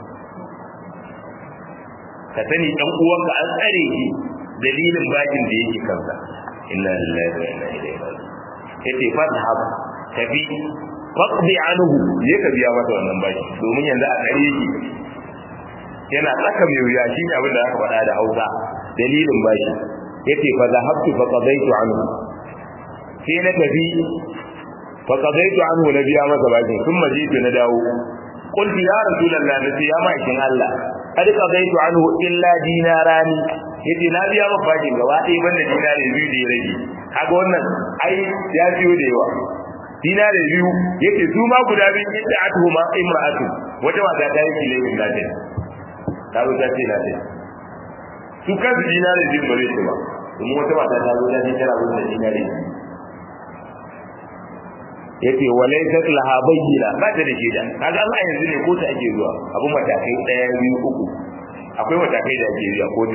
ka sani dan uwanka an tsare shi dalilin bakin da yake kansa inna lillahi wa inna ilaihi raji'un yace fadhhab tabi faqdi anhu je ka biya masa wannan baki domin yanzu a tsare yake yana tsaka mai wuya shi ne abin da aka faɗa da Hausa dalilin baki yace fa zahabtu fa qadaitu anhu sai na tafi fa qadaitu anhu na biya masa baki kuma jitu na dawo قلت يا رسول الله نسي يا ماكين الله قد قضيت عنه إلا ديناراني yace na biya maka bakin gaba ɗaya banda dinari biyu da ya rage kaga wannan ai ya biyo da yawa dinari biyu yake su ma guda biyu inda atuhuma imra'atu wata mata ta yi kilayin lafiya ta zo ta ce lafiya su kansu dinari biyu ba zai ce ba kuma wata mata ta zo ta ce tana zuwa dinari biyu yace walaysat laha bayyina ba ta da shaida kaga Allah yanzu ne ko ta ake zuwa abun matakai daya biyu uku akwai matakai da ake zuwa ko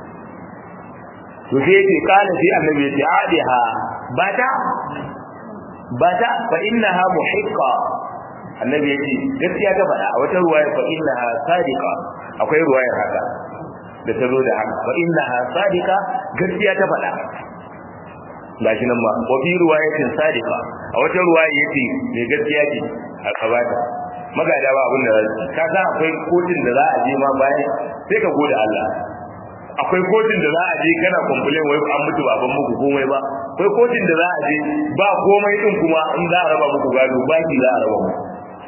to sai yace kana sai annabi yace adiha bata bata fa innaha muhiqqa annabi ya ce gaskiya ta faɗa a wata ruwaya fa innaha sadiqa akwai ruwayar haka da ta zo da haka fa innaha sadiqa gaskiya ta faɗa gashi nan ma wa fi ruwayatin sadiqa a wata ruwaya yace me gaskiya ce a kabata magada ba abin da za su ka ga akwai kotun da za a je ma bayan sai ka gode Allah akwai kotun da za a je kana complain wai an mutu baban muku komai ba akwai kotun da za a je ba komai din kuma in za a raba muku gado baki za a raba muku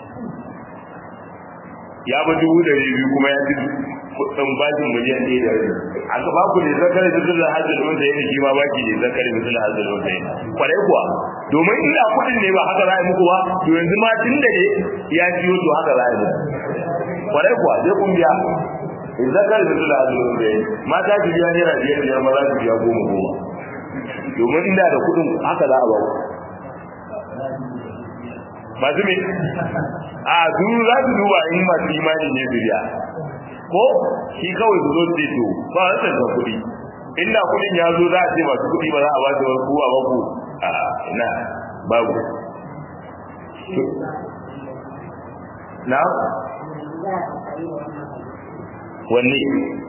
ya ba dubu da biyu kuma ya ci kudin bashin miliyan ɗaya da rabi a gaba ku ne zakari da zuwa hajjin wanda ya shi ma baki ne zakari da zuwa hajjin wanda ya kwarai kuwa domin ina kudin ne ba haka za a yi muku ba to yanzu ma tun da ne ya ciyo to haka za a yi muku kwarai kuwa sai kun biya zakari da zuwa hajjin wanda ya mata su biya naira biyar biyar maza su biya goma goma domin inda da kudin haka za a ba ku masu me a su za su duba in masu imani ne su biya ko shi kawai su zo su to ba a rasa kuɗi inda kuɗin ya zo za a ce masu kuɗi ba za a ba su wani kuwa ba ku a ina babu na wanne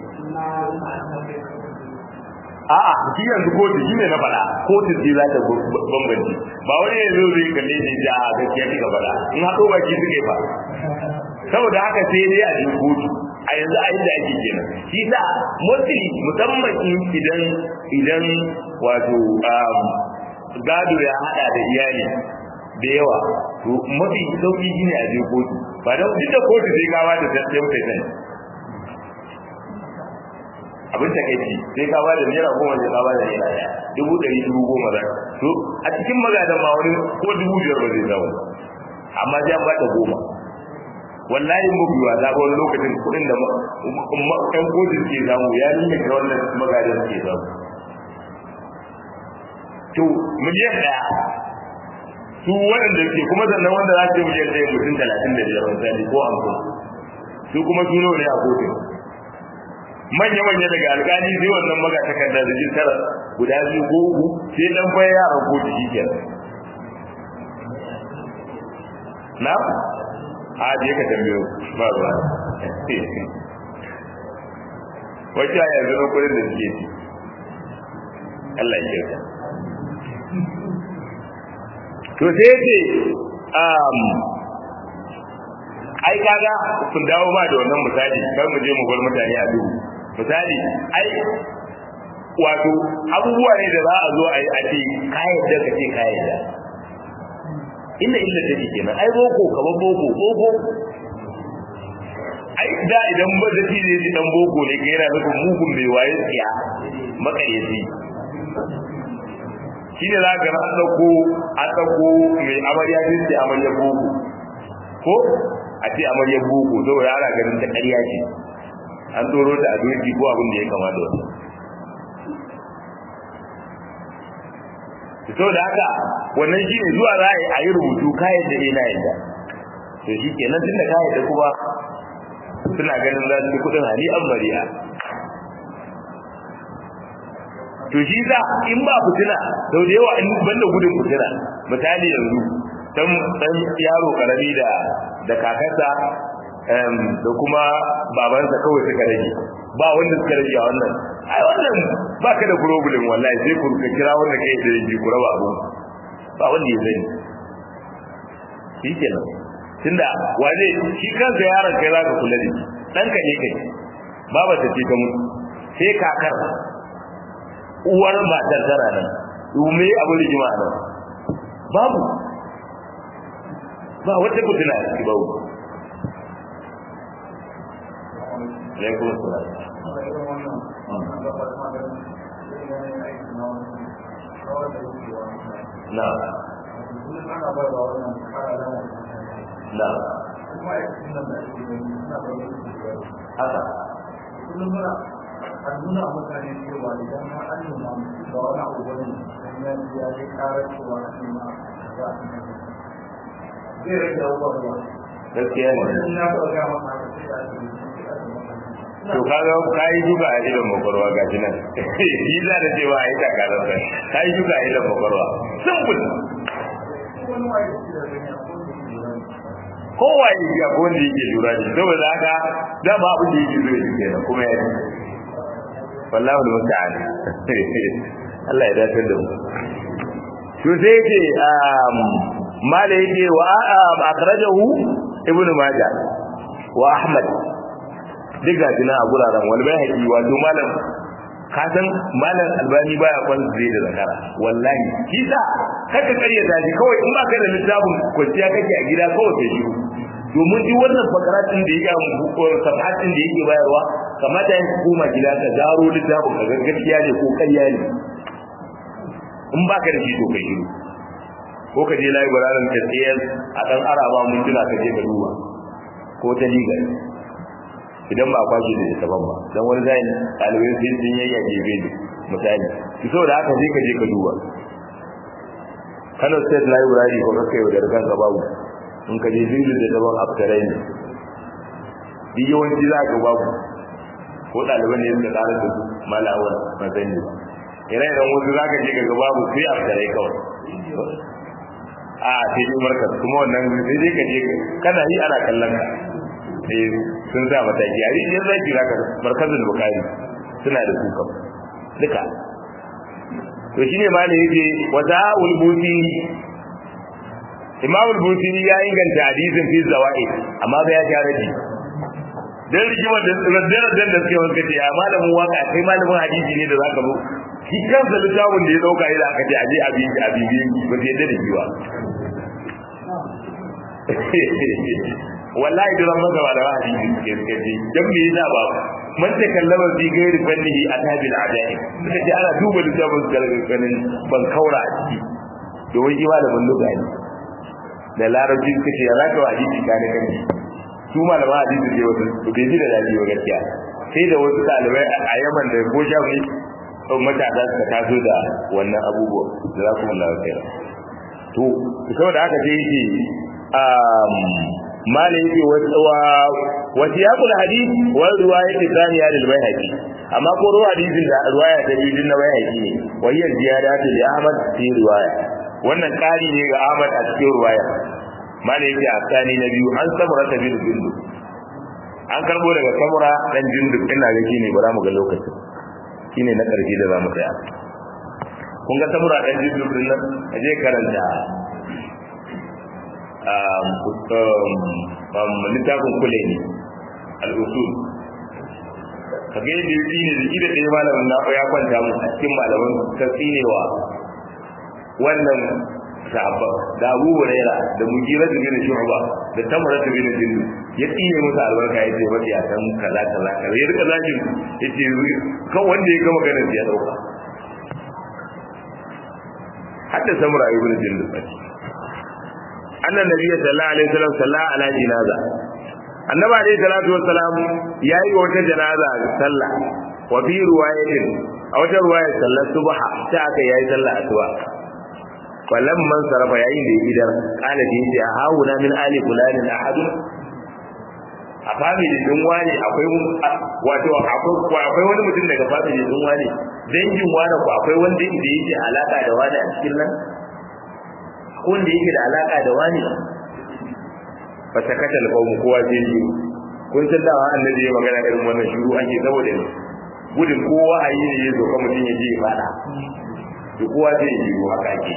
a'a shi yanzu kotu shi ne na faɗa kotu ce za ta bambanci ba wani yanzu zai kalle shi da gaskiya kika faɗa in haɗo baki suke ba saboda haka sai dai a cikin kotu a yanzu a yadda ake kenan shi sa mostly musamman idan idan wato gado ya hada da iyali da yawa to mafi sauki shine a je kotu ba don duk da kotu sai ka bada tattalin kai sani abin ta kai sai ka bada naira goma sai ka bada naira daya dubu ɗari dubu goma za to a cikin magadan ma wani ko dubu biyar ba zai zama amma sai an bata goma wallahi mu biwa da wani lokacin kudin da ɗan kotun ke samu ya nuna ga wannan magadan ke samu to miliyan ɗaya su waɗanda ke kuma sannan wanda za su yi miliyan ɗaya mutum talatin da biyar misali ko hamsin su kuma su ne a kotun manya-manya daga alƙali sai wannan maga takardar da tara guda biyu ko uku sai dan bayan yaran kotu shi kenan na a je ka tambayo ba ruwa wacce a yanzu na kudin da suke ci Allah ya kyauta to sai ce um ai kaga sun dawo ma da wannan misali kar mu je mu bar mutane a duhu misali ai wato abubuwa ne da za a zo a yi a ce kayan da ka ce kayan da inda illa take kenan ai boko kaman boko boko ai da idan ba da shi ne dan boko ne kai yana nufin mugun mai waye tsiya makayyaci shi ne za ka an dauko an dauko mai amarya din sai amarya boko ko a ce amarya boko saboda ana ganin ta ƙarya ce an tsoro ta a doki ko abin da ya kama da wani to da haka wannan shi ne zuwa za a yi rubutu kayan da ina yadda to shi ke nan tunda kayan da kuma suna ganin za su kudin hali an mariya to shi za in ba fitina sau da yawa in banda gudun fitina misali yanzu dan dan yaro karami da da kakarsa da kuma babansa kawai suka rage ba wanda suka rage a wannan ai wannan ba ka da problem wallahi sai ku ka kira wanda kai da rage ku raba abu ba wanda ya sani shi kenan tunda wane shi kansa yaron kai za ka kula da shi ɗanka ne kai baba ta ce ta mutu sai kakar uwar matar tana nan me abu rigima nan babu ba wata fitina a ciki babu alaikum salam na na haka a nuna mutane cewa idan ma an nuna da wani abu wani hanyar ya yi karar cewa an nuna za a zai rage abubuwa ruwa gaskiya ne wani na taɓa gaya maka haka sai a ce to kaga kai duka a idan makwarwa ga shi nan shi za da cewa ai ta karar sa kai duka a idan makwarwa simple wani waye da shi da gani a kowane kowa ya ji akwai wanda yake lura da saboda haka dama abin da yake zo ya kenan kuma ya ji wallahu musta'an Allah ya dace da mu to sai yake mala yake wa akhrajahu ibnu majah wa ahmad diga dina a guraren wal bayhaqi wato malam ka san malam albani baya kwan zai da zakara wallahi kisa kaka kariya da shi kawai in baka da littafin kwanciya kake a gida kawai sai shi domin duk wannan fakaratin da yake mu safatin da yake bayarwa kamata ya koma gida ka garo littafin ka gaskiya ne ko ƙarya ne in baka da shi to kai shiru ko ka je layi bararan ka tsayar a dan araba mun tuna ka je ka duba ko ta liga idan ba kwashi da saban ba dan wani zai ɗalibai sun sun yayya gebe ne misali ki saboda haka sai ka je ka duba Kano State Library ko kai da kan ka babu in ka je zilu da daban aftarai ne bi yawanci za ka babu ko ɗaliban ne suka tsara da su malawar mazani ba ire-iren wasu za ka je ka babu sai aftarai kawai a sai dai markas kuma wannan sai dai ka je kana yi ana kallon ka eh sun sa mataki a rijiyar zaki zaka markazin bukari suna da kuka duka to shine ma ne yake wata ulbuti imam ulbuti ya inganta hadisin fi zawaid amma ba ya ja raji dan rigimar da raddarar da suke wanka ce a malamin waka kai malamin hadisi ne da zaka zo shi kansa littafin da ya dauka yana aka ce aje a bibi a bibi ba zai yadda da shi ba wallahi da ran maka da hadisi suke suke ji dan me yasa ba man ta kallama fi gairi fannihi atabil adai suka ce ana duba littafin su daga ganin ban kaura a ciki domin shi malamin lugha ne da larabci suka ce ya zaka wa hadisi ka ne kanki su malama hadisi ne wasu su bai ji da dadi ba gaskiya sai da wasu ɗalibai a yaman da ko shafi matasa suka taso da wannan abubuwa da za ku mulawa kai to saboda haka sai yake malai yake wa siyaqul hadith wa riwayat thaniya lil bayhaqi amma ko ruwa hadisin da riwaya ta biyu na bayhaqi ne wa hiya ziyadatu li ahmad fi riwaya wannan kari ne ga ahmad a cikin riwaya malai yake a tsani na biyu an samura ta bil bindu an karbo daga samura dan jinduk ina ga shine bara mu ga lokacin shine na karshe da zamu tsaya kun ga samura dan jinduk din nan aje karanta littafin kule ne al'usul ka ga yadda yi ne da shi da ɗaya malamin na ya kwanta mu a cikin malaman ta tsinewa wannan sahabba da abu huraira da mujira da bin shu'ba da tamara da bin jindu ya tsine musu albarka ya ce mafi a san kaza kaza kaza ya rika zakin ya ce kan wanda ya gama ganin ya dauka hatta samura ibn jindu annan nabiyyi sallallahu alaihi wasallam salla ala jinaza annabi alaihi salatu wassalam yayi wata janaza sallah wa fi riwayatin a wata riwayar sallar subha ta aka yayi sallah asuba wallan man sarafa yayin da idar qala bi ya hauna min ali fulanin ahad a family din wani akwai wato akwai wani mutum daga family din wani dangin wani ko akwai wanda yake alaka da wani a cikin nan wanda yake da alaka da wani fa sakata alqawm kowa zai yi kun san da annabi ya magana irin wannan shiru ake saboda ne gudun kowa a yi ne ya zo kuma mutum ya je ya fada to kowa zai yi haka ake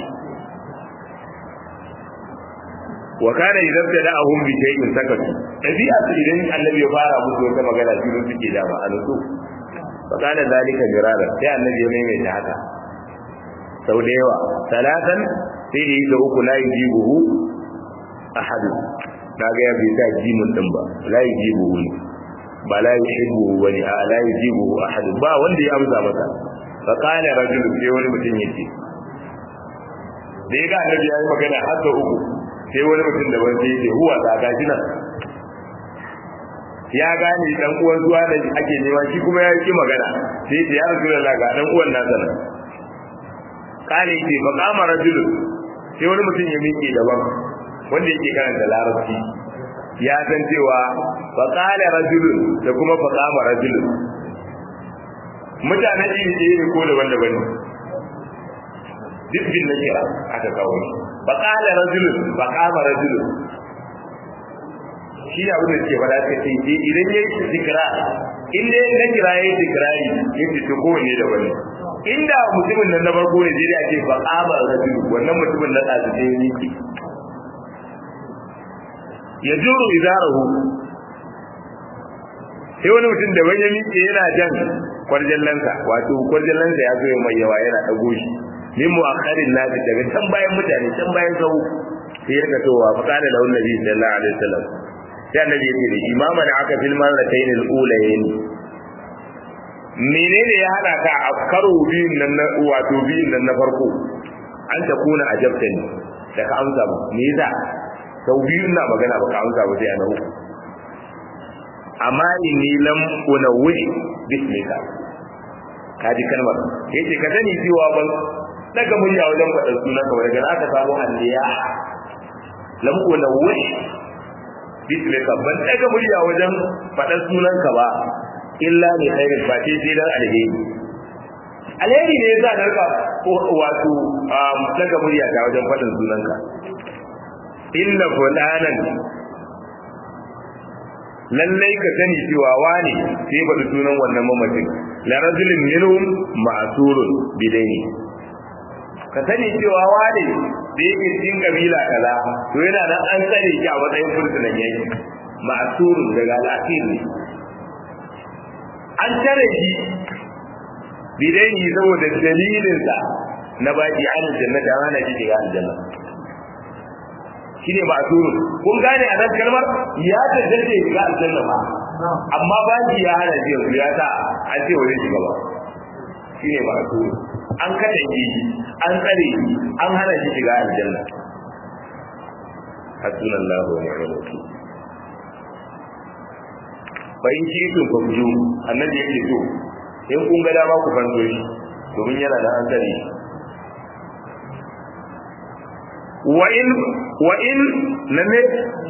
wa kana idan da da'ahum bi shay'in sakatu dabi'a su idan annabi ya fara musu wata magana shiru suke da ba alusu fa kana zalika jirara sai annabi ya maimaita haka sau da yawa talatan sai da yi da uku la yujibuhu ahadu kaga ya bai sa jimin din ba la yujibuhu ne ba la yuhibbuhu wani a la yujibuhu ahadu ba wanda ya amsa masa fa qala rajul sai wani mutum yace da ya ga annabi ya yi magana har da uku sai wani mutum da wanda yake huwa da gaji nan ya gane dan uwan zuwa da ake nema shi kuma ya yi magana sai ya ce ya rasulullahi ga dan uwan nasa nan kale yake fa kama rajulun sai wani mutum ya miƙe daban wanda yake karanta larabci ya san cewa fa qala rajulun da kuma fa qama rajulun mutanen iri ɗaya ne ko daban-daban ne duk bin na kira aka kawo shi fa qala rajulun fa qama rajulun shi ne abin da ke faɗa ta ce idan ya yi zikira in dai na kira ya yi zikirari ya ce to kowanne da wani inda mutumin nan na farko ne zai ce ba ƙama rajulu wannan mutumin na ɗazu ne yake ya juru izarahu sai wani mutum da ya miƙe yana jan kwarjallansa wato kwarjallansa ya zo mai yawa yana ɗago shi min mu'akharin nasi daga can bayan mutane can bayan sau sai ya katowa fa kana lahu nabi sallallahu alaihi wasallam sai annabi ya ce da imaman aka fil marratayn al-ulayayn menene ya hada ka a karo biyun nan na wato biyun nan na farko an ta kuna ajabtani da ka amsa ba me yasa sau biyu na magana ba ka amsa ba sai a na uku amma inni lam unawwi bismika kaji kalmar yace ka sani cewa ban daga murya wajen faɗar sunan ka daga aka samu alliya lam unawwi bismika ban daga murya wajen faɗar sunan ka ba illa ne khairin ba ce sai dan alheri alheri ne yasa da rika wato daga murya ta wajen faɗin sunan ka inna fulanan lallai ka sani cewa wani sai faɗi sunan wannan mamacin la rajulin minhum ma'surun bidaini ka sani cewa wani da yake cikin kabila kaza to yana nan an tsare shi a matsayin fursunan yaki ma'surun daga al'asir ne an tare shi bidaini saboda dalilinsa na baki an jannata hana shi shiga aljanna shine ma'zurun kun gane a nan kalmar ya tantance shiga aljanna ba amma baki ya hana shi yanzu ya sa an ce wani shiga ba shine ma'zurun an katange shi an tsare shi an hana shi shiga aljanna hasbunallahu wa ni'mal wakeel bayin shi to ku ju annabi yake to in kun ga dama ku fanto shi domin yana da an tsare shi wa in wa in lalle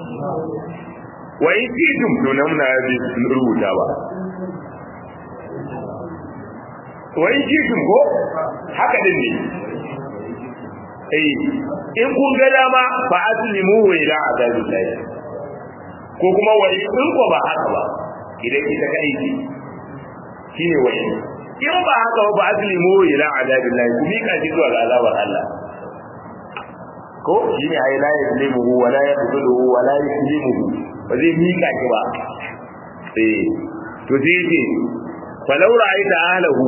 wa in kitum to nan na bi rubuta ba wa in kitum ko haka din ne eh in kun ga dama fa aslimu wa ila azabillah ko kuma wa in ko ba haka ba idan ita kai ce shine wa in in ba haka ba aslimu wa ila azabillah ku mika shi zuwa ga azabar Allah ko shi ne ai la yuzlimuhu wa la yaqtuluhu wa la yuslimuhu ba zai mika shi ba eh to sai ce falau ra'aita ahlahu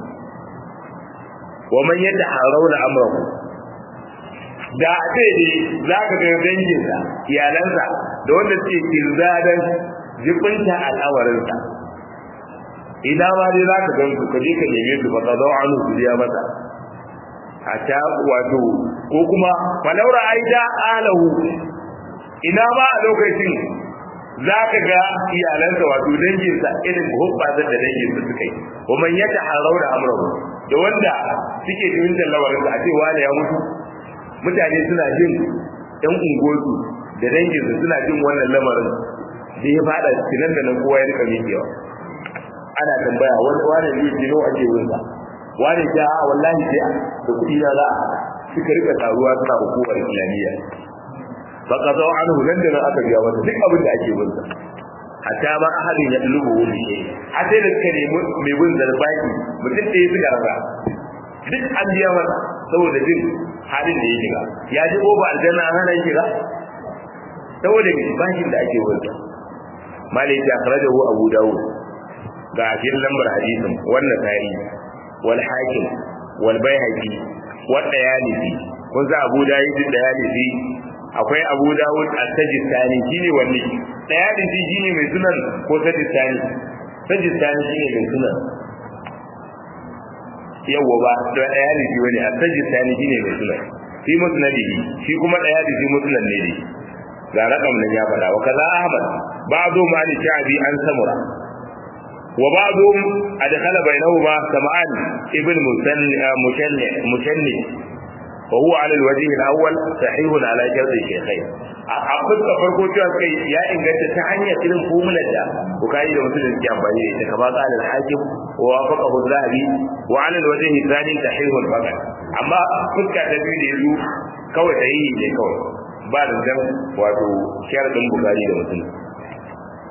wa man yataharawna amrahu da a ce ne za ka ga danginsa iyalansa da wanda suke kirzadan jibinta al'awarinsa idan ma dai za ka gan su ka je ka neme su ba ka zo an su biya masa hatta wato ko kuma falaura aida alahu ina ba a lokacin za ka ga iyalansa wato danginsa irin hubbazar da danginsa suka yi kuma ya ta harau da amurahu da wanda suke tuwintar lawarinsa a cewa da ya mutu mutane suna jin ɗan ungosu da danginsa suna jin wannan lamarin da ya fada cikin da nan kowa ya rika miƙewa ana tambaya wani wani ne jino ake wunsa wani ja wallahi sai da kuɗi na za a suka rika taruwa suna hukumar islamiyya fa ka zo anhu nan da nan aka biya masa duk abin da ake bin sa hatta ba ahadin ya dulubu wani shi a sai da suka nemi mai bin zarbaki mutum da ya suka rasa duk an biya masa saboda jin halin da ya shiga ya ji ko ba aljanna an hana shiga saboda bashin da ake bin sa malai ya akhrajahu abu dawud ga cikin lambar hadisin wannan sa'i wal hakim wal bayhaqi wa dayalisi kun za abu dawud dayalisi akwai abu dawud at-tajistani shine wanne dayalisi shine mai sunan ko tajistani tajistani shine mai sunan yawa ba da dayalisi wani at-tajistani shine mai sunan fi musnadihi shi kuma dayalisi musnad ne ne ga rakam nan ya faɗa wa kaza ahmad ba'du ma li sha'bi an samura وبعضهم أدخل بينهما سمعان ابن مسني مسني وهو على الوجه الأول صحيح على شرط الشيخين أقصد فرقو cewa kai ya inganta ta hanyar irin formular da bukari da mutum ke amfani da ita kama qala al-hakim wa wafaqahu az-zahabi wa 'ala al-wajh ath-thani sahihun faqat amma fuska ta biyu da yazo kawai sahihi ne kawai ba da dan wato sharadin bukari da mutum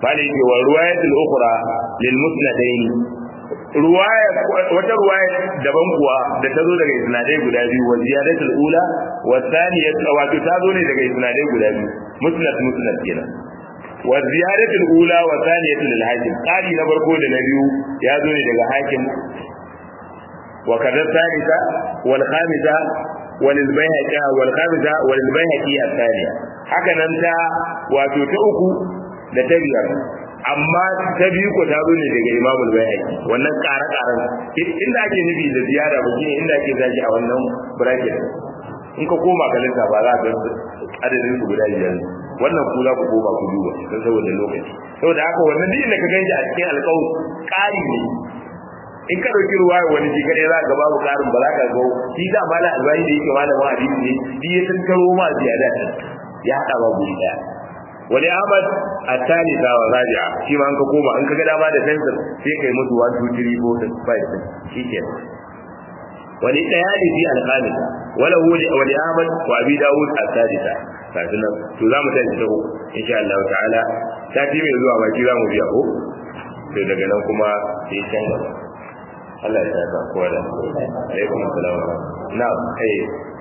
bale yake wa ruwayatul ukhra lil musnadain ruwaya wata ruwaya daban kuwa da ta zo daga isnadai guda biyu wa ziyadatul ula wa thaniyat wato ta zo ne daga isnadai guda biyu musnad musnad kenan wa ziyadatul ula wa thaniyatul lil hakim qali na farko da na biyu ya zo ne daga hakim wa kadha thalitha wal khamisa wal bayhaqi wal khamisa wal bayhaqi athaniya haka nan ta wato ta uku da ta biyar amma ta biyu ko ta zo ne daga Imam al-Bayhaqi wannan ƙara ƙaran inda ake nufi da ziyara ba shine inda ake zaki a wannan bracket in ka koma ka lissa ba za ka adadin su guda biyar wannan ku za ku koma ku duba don saboda lokaci saboda haka wannan duk da ka ganji a cikin alƙawar ƙari ne in ka ɗauki ruwa wani shi kaɗai za ka babu ƙarin ba za ka ga shi da mala albani da yake malamin hadisi ne shi ya tattaro ma ziyada ya haɗa ba guri ɗaya wani ahmad a tani ta wa raji'a shi ma an ka koma an ka ga dama da fensir sai kai musu 1 2 3 4 5 shi ke wani ɗaya ne fi alƙamis wala wuli wani ahmad wa abi dawud a sadisa kafin nan to za mu tashi ta uku insha Allah ta'ala sati mai zuwa baki za mu biya ko sai daga nan kuma sai can gaba Allah ya saka kowa da alaikum assalam na'am eh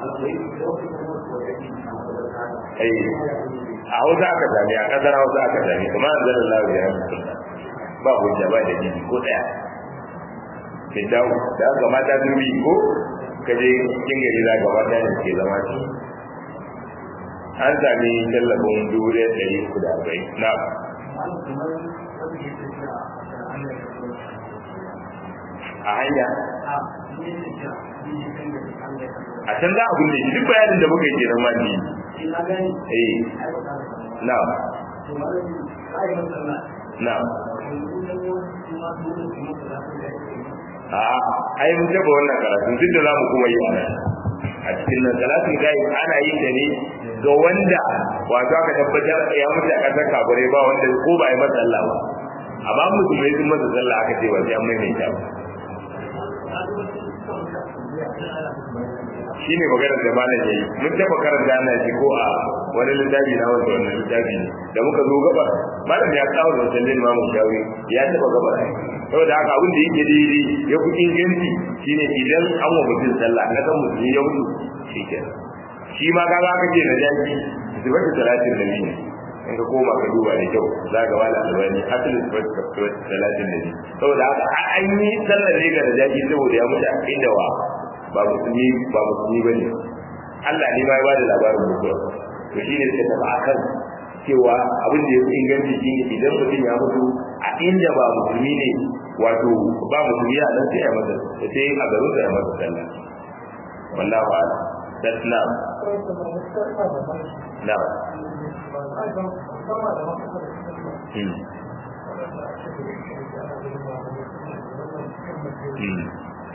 eh a hausa aka sami a kasar hausa aka sami kuma an zara lawa ya mutu ba hujja ba da jini ko daya fitawu da aka mata sun bi ko kaje cikin gari za ga mata ne ke zama ci an sami tallafin dubu ɗaya ɗari uku da arba'in na a hanya a can za a kunne shi duk bayanin da muka yi kenan ma ni eh na na a ai mun taba wannan karatu duk da zamu kuma yi ana a cikin nan salatin gai ana yin da ne ga wanda wato aka tabbatar ya mutu a kasar kafirai ba wanda ko ba yi masa sallah ba amma musulmai sun masa sallah aka ce ba sai an maimaita ba shi ne maganar da malam ya yi mun taɓa karanta ana shi ko a wani littafi na wanda wannan littafi ne da muka zo gaba malam ya kawo da sallin mamu shawi ya taɓa gaba saboda haka abin da yake daidai ya fi inganci shine idan an wa mutum sallah na san mutum ya mutu shi ke shi ma kaga aka ce na jaki sifatu talatin da biyu in ka koma ka duba da kyau za ka wala albani asalin sifatu talatin da biyu saboda haka an yi sallar ne ga da jaki saboda ya mutu a inda wa ba musulmi ba musulmi ba ne Allah ne ma ya bada labarin mutuwa to shi ne suka tafi akan cewa abin da ya fi inganci shi ne idan mutum ya mutu a inda ba musulmi ne wato ba musulmi a nan sai ya masa sai a garin sa ya masa sallah wallahu a'lam that's now now hmm. Hmm.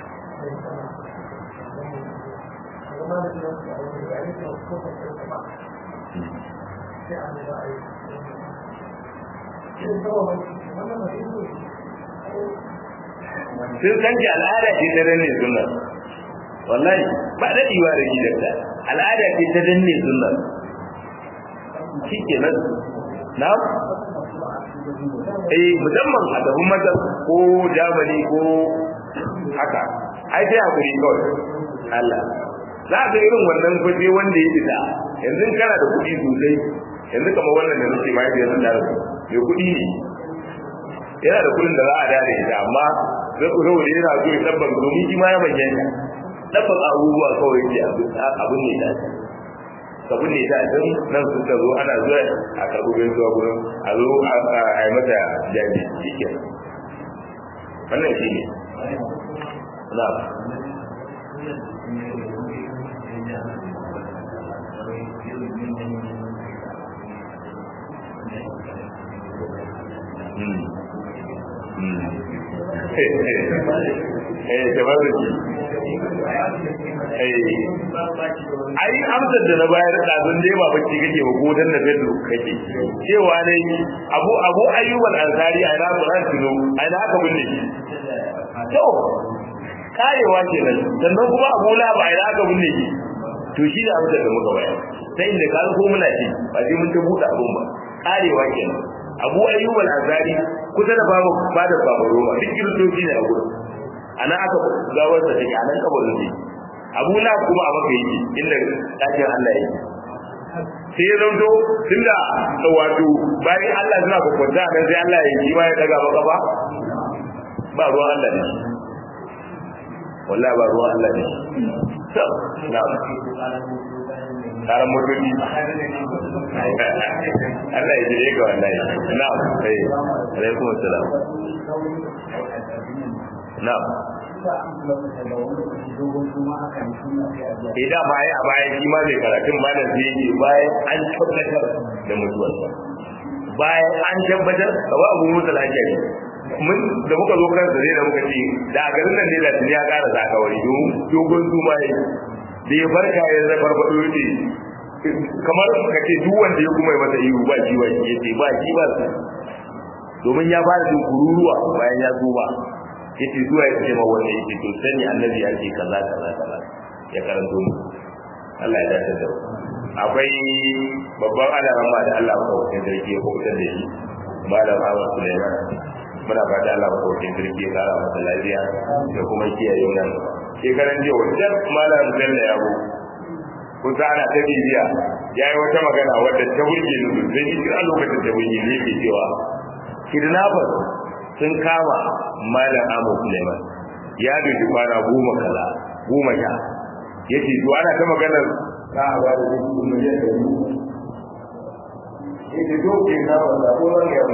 sun san ki al'ada ce ta danne sunna wallahi ba daɗewa da gidanka al'ada ce ta danne sunna shi ke nan na eh musamman a gaban mazan ko jamani ko haka ai sai hakuri kawai Allah za ga irin wannan fage wanda ya fita yanzu kana da kuɗi sosai yanzu kamar wannan da nake mai da yanzu da mai kuɗi ne yana da kuɗin da za a dare shi amma zai ku saboda yana so ya tabbata domin shi ma ya bayyana tabbata abubuwa kawai ke abin ne da abin ne da don nan sun ta zo ana zuwa a karɓi bai zuwa gurin a zo a yi mata jaji shi ke wannan shi ne na eh tabarruki eh ai amsar da na bayar da zan dai ba bacci kake ba ko dan da fedu kake cewa ne abu abu ayyuban ansari a ina Qur'an tuno a ina aka binne shi to karewa kenan sannan kuma Abu La ba a ina aka binne shi to shi da amsar da muka bayar sai inda ka ko muna ci ba sai mun ta buɗe abun ba karewa kenan abu ayyub al-azari kusa da babu fada babu roma duk kiristoci ne a gurin ana aka gawar da take anan kabarin ne abu la kuma a maka yake inda dakin Allah yake sai ya zanto tunda wato bayan Allah suna kwakwanta nan sai Allah ya yi ma ya daga maka ba ba ruwan Allah ne wallahi ba ruwan Allah ne to na karan motoci Allah ya jire ga wallahi na eh alaikum assalam na idan ba ya bayan shi ma zai karatun malam sai yake bayan an tabbatar da mutuwarsa bayan an tabbatar da ba abu mutu lafiyari mun da muka zo kan sa da muka ce da a garin nan ne da tuni ya ƙara zakawari dogon zuma ya da ya farka ya zai farfaɗo ne kamar ka ce duk wanda ya kuma yi masa ihu ba shi wani ya ce ba shi ba su domin ya fara jin kururuwa bayan ya zuba ya ce zuwa ya ce ma wanda ya ce to sani annabi ya ce kaza kaza kaza ya karanto mu Allah ya dace da akwai babban alarama da Allah ya kawo sarki ya kubutar da shi malam Ahmad Sulaiman muna fata Allah ya kawo sarki ya kara masa lafiya da kuma kiyaye nan shekaran jiya wajen malam Bello ya bu kusa ana ta bibiya ya yi wata magana wadda ta burge ni sosai ni a lokacin da burge ne ke cewa kidnappers sun kama malam Ahmad Sulaiman ya doki kwana goma kaza goma sha ya ce to ana ta maganar za a ba da dubu miliyan da dubu ya ce to ke na ba da ko zan